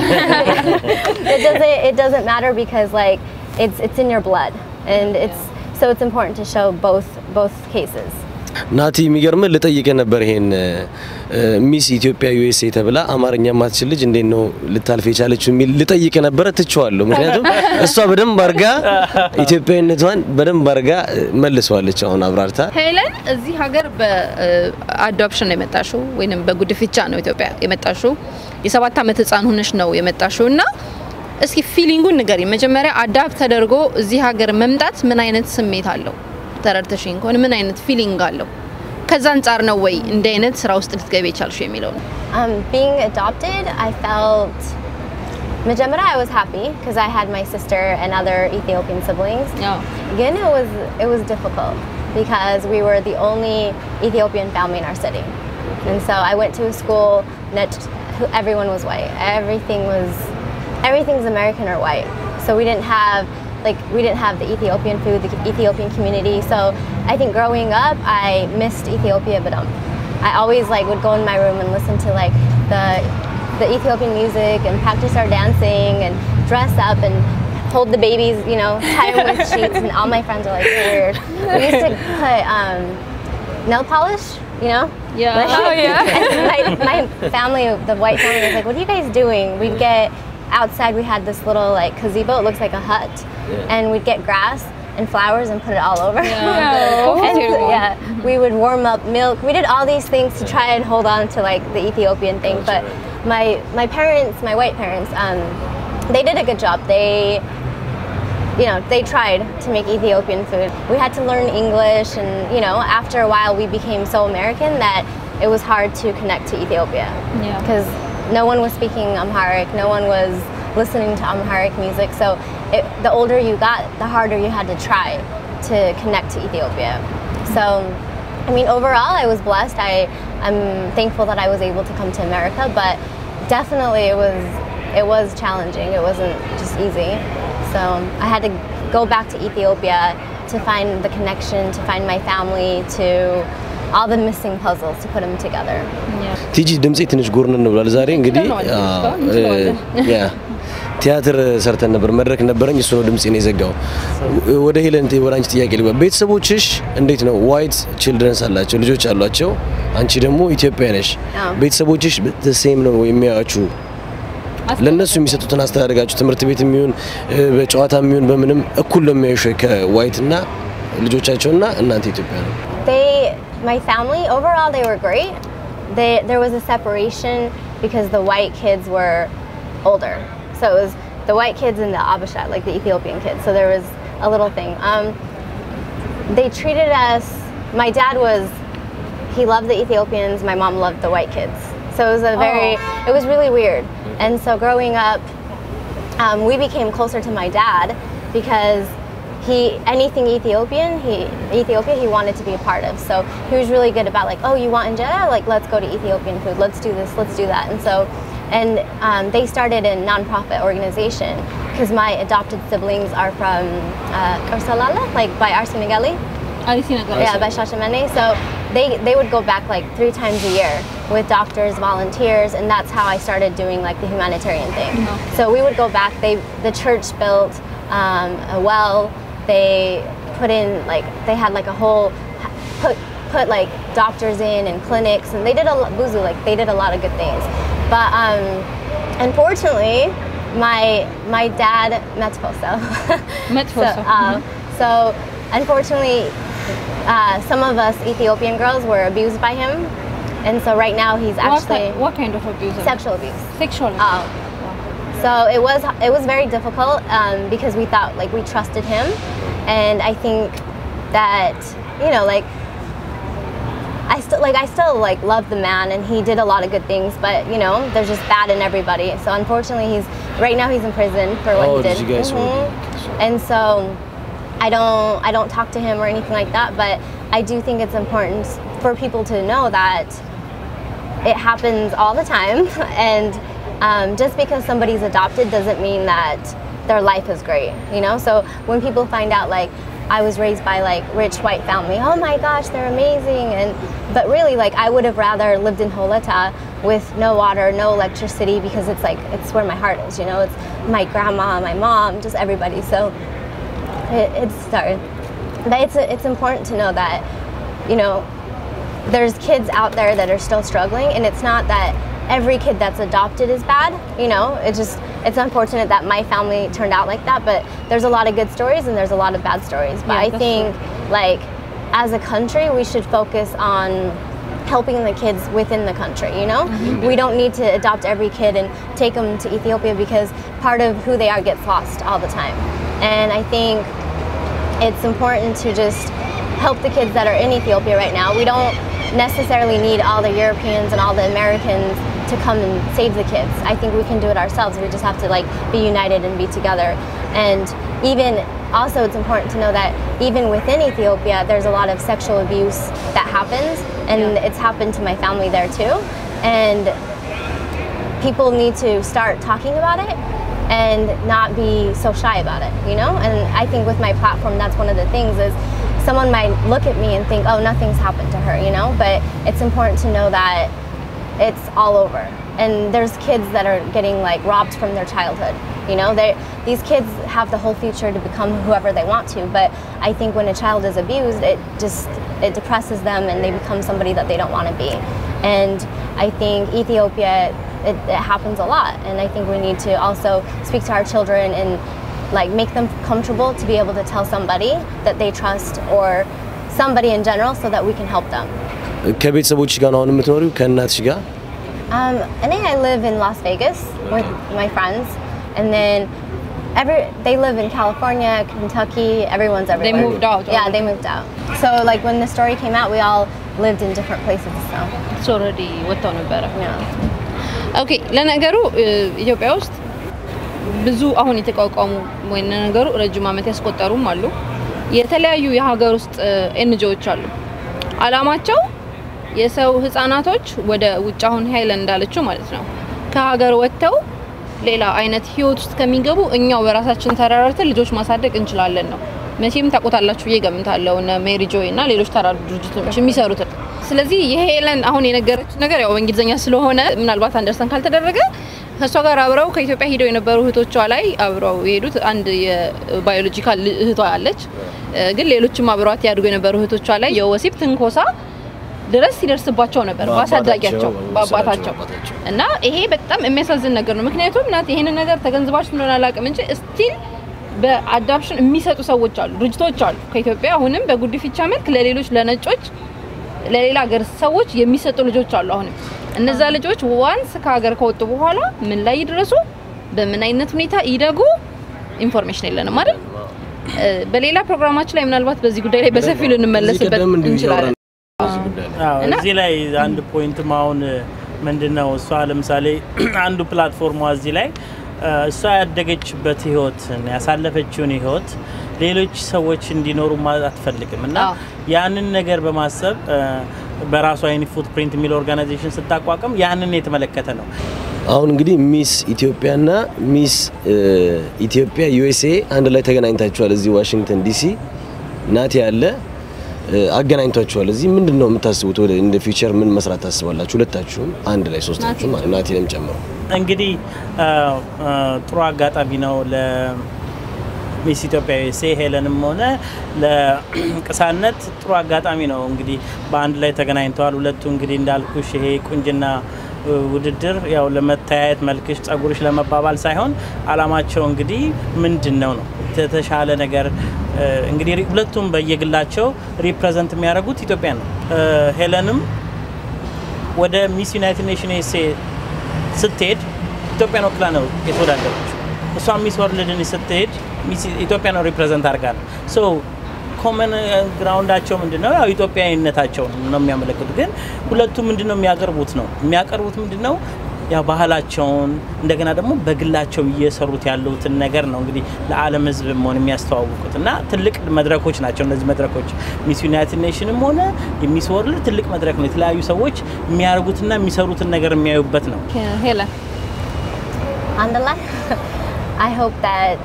it doesn't it doesn't matter because like it's it's in your blood, and it's so it's important to show both both cases. ናቲ የሚገርምህ ልጠይቅህ ነበር ይሄን ሚስ ኢትዮጵያ ዩኤስኤ ተብላ አማርኛ ማትችል ልጅ እንዴት ነው ልታልፍ የቻለችው የሚል ልጠይቅህ ነበረ። ትቼዋለሁ። ምክንያቱም እሷ በደንብ አርጋ ኢትዮጵያዊነቷን በደንብ አርጋ መልሰዋለች። አሁን አብራርታ ሄለን እዚህ ሀገር በአዶፕሽን ነው የመጣሽው ወይንም በጉድፍቻ ነው ኢትዮጵያ የመጣሽው። የሰባት ዓመት ህፃን ሆነሽ ነው የመጣሽው እና እስኪ ፊሊንጉን ንገሪ። መጀመሪያ አዳፕት ተደርጎ እዚህ ሀገር መምጣት ምን አይነት ስሜት አለው? ተረድተሽኝ ከሆነ ምን አይነት ፊሊንግ አለው? ከዛ አንጻር ነው ወይ እንዲህ አይነት ስራ ውስጥ ልትገቢ የቻልሽው የሚለው ነው። Um, being adopted, I felt. Majemara, I was happy because I had my sister and other Ethiopian siblings. Again, it was it was difficult because we were the only Ethiopian family in our city, and so I went to a school that who- everyone was white. Everything was everything's American or white. So we didn't have like we didn't have the Ethiopian food, the Ethiopian community. So I think growing up, I missed Ethiopia, but um, I always like would go in my room and listen to like the the Ethiopian music and practice our dancing and dress up and hold the babies, you know, tie them with sheets. And all my friends are like "You're weird. We used to put um, nail polish, you know. Yeah. Like- Oh, yeah. and my, my family, the white family, was like, "What are you guys doing?" We'd get outside we had this little like gazebo. It looks like a hut, Yeah. and we'd get grass and flowers and put it all over. Yeah, And, beautiful. yeah, we would warm up milk. We did all these things to try and hold on to like the Ethiopian thing. Gotcha. But my my parents, my white parents, um, they did a good job. They you know, they tried to make Ethiopian food. We had to learn English, and you know, after a while, we became so American that it was hard to connect to Ethiopia Yeah. because no one was speaking Amharic, no one was listening to Amharic music. So, it, the older you got, the harder you had to try to connect to Ethiopia. So, I mean, overall, I was blessed. I, I'm thankful that I was able to come to America, but definitely it was it was challenging. It wasn't just easy. So I had to go back to Ethiopia to find the connection, to find my family, to all the missing puzzles to put them together. ቲጂ ድምፄ ትንሽ ጎርነን ብሏል። ዛሬ እንግዲህ ያ ቲያትር ሰርተን ነበር፣ መድረክ ነበረኝ። እሱ ነው ድምፄን የዘጋው። ወደ ሄለን ወደ አንቺ ጥያቄ ልግባ። ቤተሰቦችሽ እንዴት ነው? ዋይት ችልድረንስ አላቸው፣ ልጆች አሏቸው። አንቺ ደግሞ ኢትዮጵያ ነሽ። አዎ። ቤተሰቦችሽ ሴም ነው የሚያዩአችሁ? ለእነሱ የሚሰጡትን አስተዳደጋችሁ ትምህርት ቤት የሚሆን በጨዋታ የሚሆን በምንም እኩል ነው የሚያዩሽ ወይ ከዋይት እና ልጆቻቸውና እናንተ ኢትዮጵያ ነው? They, my family, overall, they were great. They, there was a separation because the white kids were older. So it was the white kids and the Abasha, like the Ethiopian kids. So there was a little thing. Um, they treated us, my dad was, he loved the Ethiopians, my mom loved the white kids. So it was a very, it was really weird. And so growing up, um, we became closer to my dad because he anything Ethiopian, he Ethiopia he wanted to be a part of. So he was really good about like, oh, you want injera? Like, let's go to Ethiopian food. Let's do this. Let's do that. And so, and um, they started a nonprofit organization because my adopted siblings are from uh, Karsalala, like by Arsenegali. Yeah, by Shashamene. So they they would go back like three times a year with doctors, volunteers, and that's how I started doing like the humanitarian thing. So we would go back. They the church built um, a well. They put in like they had like a whole put put like doctors in and clinics, and they did a lot, buzu like they did a lot of good things. But um, unfortunately, my my dad Metposo. so, uh, so unfortunately, uh, some of us Ethiopian girls were abused by him, and so right now he's actually what, what kind of abuse? sexual abuse. Sexual. Oh. So it was it was very difficult um, because we thought like we trusted him, and I think that you know like I still like I still like love the man and he did a lot of good things, but you know there's just bad in everybody. So unfortunately he's right now he's in prison for what Oh, he did did. you guys- Mhm. And so I don't I don't talk to him or anything like that, but I do think it's important for people to know that it happens all the time and um, just because somebody's adopted doesn't mean that their life is great you know so when people find out like i was raised by like rich white family oh my gosh they're amazing and but really like i would have rather lived in holeta with no water no electricity because it's like it's where my heart is you know it's my grandma my mom just everybody so it, it's sorry but it's it's important to know that you know there's kids out there that are still struggling and it's not that every kid that's adopted is bad you know it's just it's unfortunate that my family turned out like that but there's a lot of good stories and there's a lot of bad stories but Yeah, i that's think like as a country we should focus on helping the kids within the country you know we don't need to adopt every kid and take them to ethiopia because part of who they are gets lost all the time and i think it's important to just help the kids that are in Ethiopia right now. We don't necessarily need all the Europeans and all the Americans to come and save the kids. I think we can do it ourselves. We just have to like be united and be together. And even also it's important to know that even within Ethiopia there's a lot of sexual abuse that happens and it's happened to my family there too. And people need to start talking about it and not be so shy about it, you know? And I think with my platform, that's one of the things is someone might look at me and think, oh, nothing's happened to her, you know? But it's important to know that it's all over. And there's kids that are getting like robbed from their childhood. You know, they these kids have the whole future to become whoever they want to. But I think when a child is abused, it just it depresses them and they become somebody that they don't want to be. And I think Ethiopia it, it happens a lot, and I think we need to also speak to our children and like make them comfortable to be able to tell somebody that they trust or somebody in general so that we can help them. ከቤተሰቦች ጋር ነው አሁን የምትኖሪው ከእናትሽ ጋር? Um, and then I live in Las Vegas with my friends, and then every they live in California, Kentucky. Everyone's everywhere. moved out Yeah, they moved out. So like when the story came out, we all lived in different places. So ኦልሬዲ ወጥተው ነበረ። yeah. ኦኬ ለነገሩ እ፣ ኢትዮጵያ ውስጥ ብዙ አሁን የተቋቋሙ ወይ ነገሩ ረጅም ዓመት ያስቆጠሩም አሉ። የተለያዩ የሀገር ውስጥ ኤንጂኦዎች አሉ። አላማቸው የሰው ህጻናቶች ወደ ውጭ አሁን ሀይለን እንዳለችው ማለት ነው ከሀገር ወጥተው ሌላ አይነት ህይወት ውስጥ ከሚገቡ እኛው በራሳችን ተረራርተን ልጆች ማሳደግ እንችላለን ነው። መቼም ታውቁታላችሁ ብዬ ገምታለሁ እነ ሜሪ ጆይ እና ሌሎች ተራዱ ድርጅቶች የሚሰሩትን። ስለዚህ የሄለን አሁን የነገረችን ነገር ያው በእንግሊዝኛ ስለሆነ ምናልባት አንደርሰን ካልተደረገ ከእሷ ጋር አብረው ከኢትዮጵያ ሂደው የነበሩ እህቶቿ ላይ አብረው የሄዱት አንድ የባዮሎጂካል እህቷ አለች፣ እ፣ ግን ሌሎችም አብረዋት ያድጉ የነበሩ እህቶቿ ላይ የወሲብ ትንኮሳ ድረስ ሲደርስባቸው ነበር በአሳዳጊያቸው በአባታቸው በአባታቸው። እና ይሄ በጣም የሚያሳዝን ነገር ነው። ምክንያቱም ናት ይሄንን ነገር ተገንዝባችሁ እንደሆነ አላውቅም እንጂ ስቲል በአዳፕሽን የሚሰጡ ሰዎች አሉ፣ ድርጅቶች አሉ ከኢትዮጵያ አሁንም በጉዲፍቻ መልክ ለሌሎች ለነጮች ለሌላ ሀገር ሰዎች የሚሰጡ ልጆች አሉ። አሁንም እነዛ ልጆች ዋንስ ከሀገር ከወጡ በኋላ ምን ላይ ይድረሱ፣ በምን አይነት ሁኔታ ይደጉ ኢንፎርሜሽን የለንም አይደል? እ፣ በሌላ ፕሮግራማችን ላይ ምናልባት በዚህ ጉዳይ ላይ በሰፊው ልንመለስበት ቀደም እንዲሁ እንችላለን። በዚህ ጉዳይ ላይ አዎ እና- እዚህ ላይ አንድ ፖይንትም አሁን ምንድን ነው እሷ ለምሳሌ አንዱ ፕላትፎርሟ እዚህ ላይ እ፣ እሷ ያደገችበት ህይወትን ያሳለፈችውን ህይወት ሌሎች ሰዎች እንዲኖሩ ማለት አትፈልግም እና አዎ። ያንን ነገር በማሰብ እ፣ በራሷ አይኒ ፉትፕሪንት የሚል ኦርጋናይዜሽን ስታቋቁም ያንን የተመለከተ ነው። አሁን እንግዲህ ሚስ ኢትዮጵያና ሚስ እ፣ ኢትዮጵያ ዩኤስኤ አንድ ላይ ተገናኝታችኋል። እዚህ ዋሽንግተን ዲሲ ናቲ ያለ እ፣ አገናኝቷችኋል። እዚህ ምንድን ነው የምታስቡት? ወደ እንደ ፊውቸር ምን መስራት ታስባላችሁ? ሁለታችሁም አንድ ላይ ሶስታችሁ ማለት ናቲንም ጨምሮ እንግዲህ አ፣ አ፣ ጥሩ አጋጣሚ ነው ለሚስ ኢትዮጵያ ዩኤስኤ ሄለንም ሆነ ለቅሳነት ጥሩ አጋጣሚ ነው። እንግዲህ በአንድ ላይ ተገናኝተዋል። ሁለቱ እንግዲህ እንዳልኩሽ ይሄ ቁንጅና እ፣ ውድድር ያው ለመተያየት መልክሽ፣ ጸጉርሽ ለመባባል ሳይሆን አላማቸው እንግዲህ ምንድን ነው ነው የተሻለ ነገር እ፣ እንግዲህ ሪ- ሁለቱም በየግላቸው ሪፕሬዘንት የሚያደርጉት ኢትዮጵያ ነው። እ፣ ሄለንም ወደ ሚስ ዩናይትድ ኔሽን ዩኤስኤ ስትሄድ ኢትዮጵያን ወክላ ነው የተወዳደረችው። እሷ ሚስ ወርልድን ስትሄድ ሚስ ኢትዮጵያ ነው ሪፕሬዘንት አድርጋ ነው። ሶ ኮመን ግራውንዳቸው ምንድን ነው? ያው ኢትዮጵያዊነታቸው ነው የሚያመለክቱ። ግን ሁለቱ ምንድን ነው የሚያቀርቡት ነው የሚያቀርቡት ምንድን ነው ያው ባህላቸውን እንደገና ደግሞ በግላቸው እየሰሩት ያሉትን ነገር ነው እንግዲህ ለዓለም ሕዝብ መሆን የሚያስተዋውቁት እና ትልቅ መድረኮች ናቸው እነዚህ መድረኮች። ሚስ ዩናይትድ ኔሽንም ሆነ የሚስ ወርልድ ትልቅ መድረክ ነው። የተለያዩ ሰዎች የሚያደርጉትና የሚሰሩትን ነገር የሚያዩበት ነው። ሄለን Andala, I hope that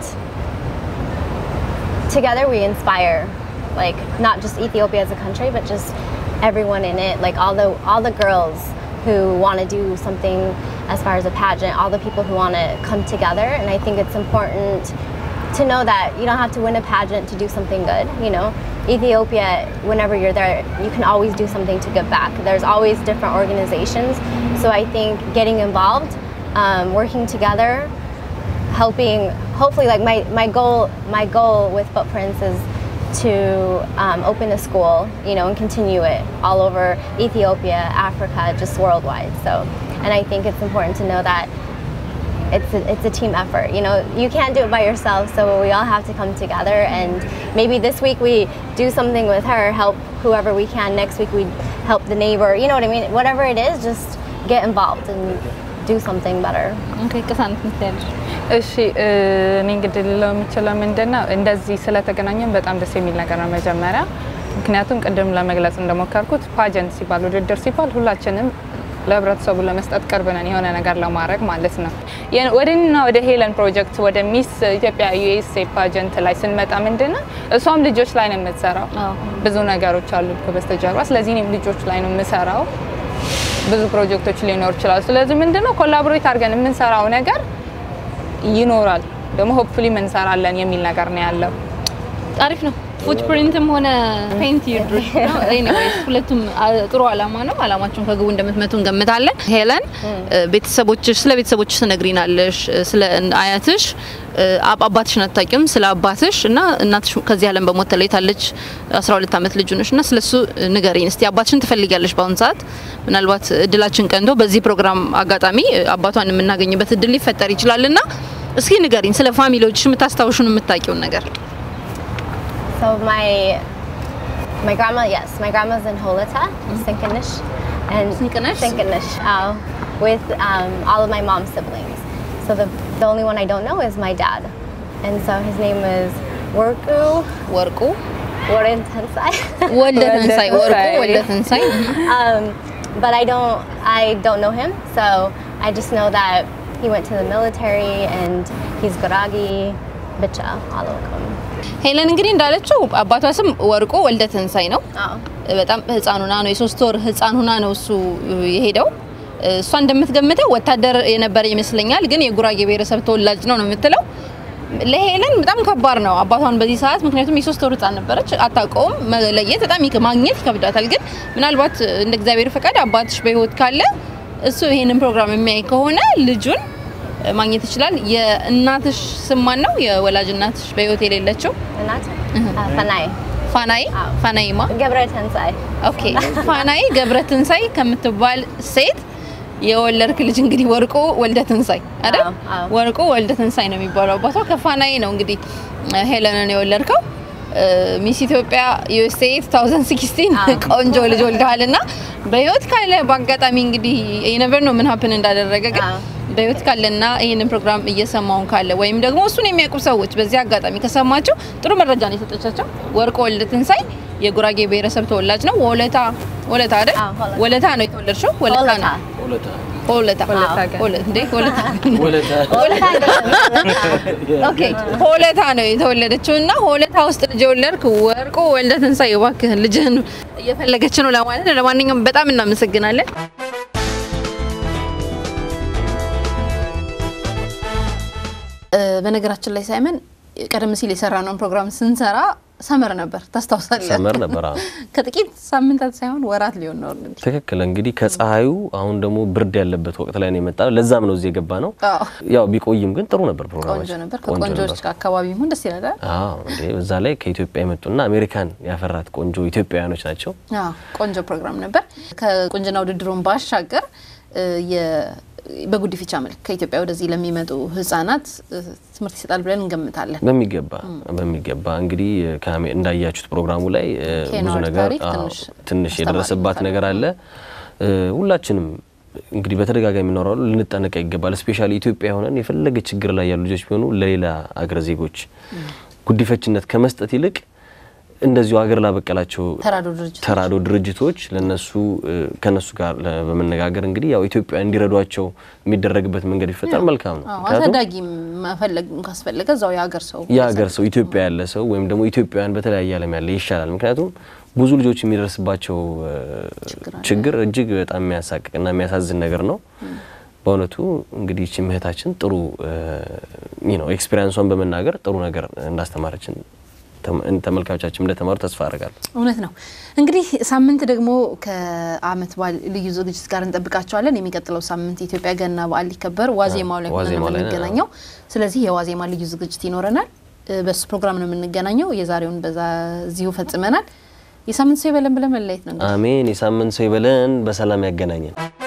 together we inspire, like not just Ethiopia as a country, but just everyone in it, like all the all the girls who want to do something as far as a pageant, all the people who want to come together, and I think it's important to know that you don't have to win a pageant to do something good. You know, Ethiopia, whenever you're there, you can always do something to give back. There's always different organizations, so I think getting involved, um, working together, helping. Hopefully, like my, my goal my goal with Footprints is to um, open a school, you know, and continue it all over Ethiopia, Africa, just worldwide. So, and I think it's important to know that it's a, it's a team effort. You know, you can't do it by yourself, so we all have to come together. And maybe this week we do something with her, help whoever we can. Next week we help the neighbor. You know what I mean? Whatever it is, just get involved and do something better. ኦኬ ቅሳነት ምትያለሽ እሺ እ፣ እኔ እንግዲህ ልለው የምችለው ምንድን ነው እንደዚህ ስለተገናኘን በጣም ደስ የሚል ነገር ነው መጀመሪያ። ምክንያቱም ቅድም ለመግለጽ እንደሞከርኩት ፓጀንት ሲባል ውድድር ሲባል ሁላችንም ለህብረተሰቡ ለመስጠት ቅርብ ነን የሆነ ነገር ለማድረግ ማለት ነው። የ- ወደና ወደ ሄለን ፕሮጀክት ወደ ሚስ ኢትዮጵያ ዩኤስኤ ፓጀንት ላይ ስንመጣ ምንድን ነው እሷም ልጆች ላይ ነው የምትሰራው። አዎ። ብዙ ነገሮች አሉ ከበስተጀርባ። ስለዚህ እኔም ልጆች ላይ ነው የምሰራው። ብዙ ፕሮጀክቶች ሊኖር ይችላሉ። ስለዚህ ምንድነው ኮላቦሬት አድርገን የምንሰራው ነገር ይኖራል ደግሞ ሆፕፉሊ እንሰራለን የሚል ነገር ነው ያለው። አሪፍ ነው። ፉትፕሪንትም ሆነ ፔንት ይድርሽ ነው። ኤኒዌይስ ሁለቱም አ- ጥሩ አላማ ነው። አላማችሁን ከግቡ እንደምትመቱ እንገምታለን። ሄለን እ፣ ቤተሰቦችሽ ስለ ቤተሰቦችሽ ትነግሪናለሽ፣ እ፣ ስለ አያትሽ እ፣ አብ- አባትሽን አታውቂም፣ ስለ አባትሽ እና እናትሽ ከዚህ ዓለም በሞት ተለይታለች። 12 ዓመት ልጁ ነሽ እና ስለሱ ንገሪኝ እስቲ። አባትሽን ትፈልጊያለሽ በአሁኑ ሰዓት? ምናልባት እድላችን ቀንቶ በዚህ ፕሮግራም አጋጣሚ እ፣ አባቷን የምናገኝበት እድል ሊፈጠር ይችላልና እስኪ ንገሪኝ ስለ ፋሚሊዎችሽ የምታስታውሹን የምታውቂውን ነገር። So my my grandma, yes, my grandma's in Holata, Sinkanish, and Sinkanish? Sinkanish, uh, with um, all of my mom's siblings. So the the only one I don't know is my dad, and so his name is Worku ወርቁ Warren Tensai. ወልደ ትንሳኤ ወርቁ ወልደ ትንሳኤ um, but I don't I don't know him, so I just know that he went to the military and he's Garagi, Bicha, all of them. ሄለን እንግዲህ እንዳለችው አባቷ ስም ወርቁ ወልደ ትንሳኤ ነው። Oh. በጣም ህፃን ሁና ነው የሶስት ወር ህፃን ሁና ነው እሱ የሄደው። እሷ እንደምትገምተው ወታደር የነበረ ይመስለኛል፣ ግን የጉራጌ ብሔረሰብ ተወላጅ ነው ነው የምትለው። ለሄለን በጣም ከባድ ነው አባቷን በዚህ ሰዓት፣ ምክንያቱም የሶስት ወር ህፃን ነበረች፣ አታውቀውም። መለየት በጣም ይክ- ማግኘት ይከብዳታል። ግን ምናልባት እንደ እግዚአብሔር ፈቃድ አባትሽ በህይወት ካለ እሱ ይሄንን ፕሮግራም የሚያይ ከሆነ ልጁን ማግኘት ይችላል። የእናትሽ ስም ማን ነው? የወላጅ እናትሽ በህይወት የሌለችው And that's uh, Fanai. ፋናይ አዎ። ፋናይማ Gebra Tensai. ኦኬ ፋናይ ገብረ ትንሳይ ከምትባል ሴት የወለድክ ልጅ እንግዲህ ወርቁ ወልደ ትንሳይ አይደል? አዎ፣ አዎ። ወርቁ ወልደ ትንሳይ ነው የሚባለው አባቷ። ከፋናይ ነው እንግዲህ እ፣ ሄለንን የወለድከው። እ፣ ሚስ ኢትዮጵያ ዩኤስኤ 2016 አዎ። ቆንጆ ልጅ ወልደሃል እና በህይወት ካለ በአጋጣሚ እንግዲህ የነበር ነው ምን ሀፕን እንዳደረገ ግን አዎ። በህይወት ካለና ይህንን ፕሮግራም እየሰማውን ካለ ወይም ደግሞ እሱን የሚያውቁ ሰዎች በዚህ አጋጣሚ ከሰማቸው ጥሩ መረጃ ነው የሰጠቻቸው። ወርቆ ወልደ ትንሳይ የጉራጌ ብሔረሰብ ተወላጅ ነው። ወለታ ወለታ አይደል? አዎ፣ ወለታ። ወለታ ነው የተወለድሽው። ወለታ Holata. ነው ወለታ ወለታ ግን። ወለ- እንዴ ወለታ Holata. ኦኬ ሆለታ ነው የተወለደችው እና ሆለታ ውስጥ ልጅ የወለድክ ወርቁ ወልደ ትንሳኤ እባክህን ልጅህን እየፈለገች ነው ለማለት ነው። ለማንኛውም በጣም እናመሰግናለን። እ፣ በነገራችን ላይ ሳይመን ቀደም ሲል የሰራነውን ፕሮግራም ስንሰራ ሰመር ነበር ታስታውሳለህ? ሰመር ነበር። አዎ። ከጥቂት ሳምንታት ሳይሆን ወራት ሊሆን ነው እንግዲህ። ትክክል። እንግዲህ ከፀሐዩ አሁን ደግሞ ብርድ ያለበት ወቅት ላይ ነው የመጣ። ለዛም ነው እዚህ የገባ ነው። አዎ ያው ቢቆይም ግን ጥሩ ነበር ቆንጆ ፕሮግራማችን። ነበር። ቆንጆ ከቆንጆዎች ነበር። ጋር አካባቢ ይሁን ደስ ይላል። አዎ እንዴ በዛ ላይ ከኢትዮጵያ የመጡና አሜሪካን ያፈራት ቆንጆ ኢትዮጵያውያኖች ናቸው። አዎ ቆንጆ ፕሮግራም ነበር። ከቁንጅና ውድድሩን ባሻገር እ፣ የ- በጉዲፈቻ መልክ ከኢትዮጵያ ወደዚህ ለሚመጡ ህጻናት እ፣ ትምህርት ይሰጣል ብለን እንገምታለን። በሚገባ በሚገባ እንግዲህ ከአሜ- እንዳያችሁት ፕሮግራሙ ላይ እ, ኬንያ ብዙ ወርቅ ነገር ታሪክ አዎ፣ ትንሽ ትንሽ አስተማሪ የደረሰባት ነበር። ነገር አለ። እ, ሁላችንም እንግዲህ በተደጋጋሚ እናወራሉ ልንጠነቀቅ ይገባል። ስፔሻሊ ኢትዮጵያ ሆነን የፈለገ ችግር ላይ ያሉ ልጆች ቢሆኑ ለሌላ አገር ዜጎች ጉዲፈችነት ከመስጠት ይልቅ እንደዚሁ አገር ላበቀላቸው ተራድኦ ድርጅቶች ተራዶ ድርጅቶች ለነሱ እ፣ ከነሱ ጋር ለ- በመነጋገር እንግዲህ ያው ኢትዮጵያ እንዲረዷቸው የሚደረግበት መንገድ ይፈጠር መልካም ነው። አዎ፣ ምክንያቱም አሳዳጊ መፈለግ ካስፈለገ እዛው የሀገር ሰው የሀገር ሰው ኢትዮጵያ ያለ ሰው ወይም ደግሞ ኢትዮጵያውያን በተለያየ ዓለም ያለ ይሻላል። ምክንያቱም ብዙ ልጆች የሚደርስባቸው እ፣ ችግር እጅግ በጣም የሚያሳቅቅና የሚያሳዝን ነገር ነው። በእውነቱ እንግዲህ ይህች እህታችን ጥሩ ነው ኤክስፔሪንሷን በመናገር ጥሩ ነገር እንዳስተማረችን ተመ- ተመልካቾቻችን እንደተማሩ ተስፋ አደርጋለሁ። እውነት ነው። እንግዲህ ሳምንት ደግሞ ከአመት በዓል ልዩ ዝግጅት ጋር እንጠብቃቸዋለን። የሚቀጥለው ሳምንት የኢትዮጵያ ገና በዓል ሊከበር ዋዜማው ላይ ሆነን ነው ዋዜማው ላይ ነው። የምንገናኘው። ስለዚህ የዋዜማ ልዩ ዝግጅት ይኖረናል። እ፣ በሱ ፕሮግራም ነው የምንገናኘው። የዛሬውን በዛ እዚሁ ፈጽመናል። የሳምንት ሰው ይበለን ብለን መለየት ነው እንግዲህ። አሜን። የሳምንት ሰው ይበለን፣ በሰላም ያገናኘን።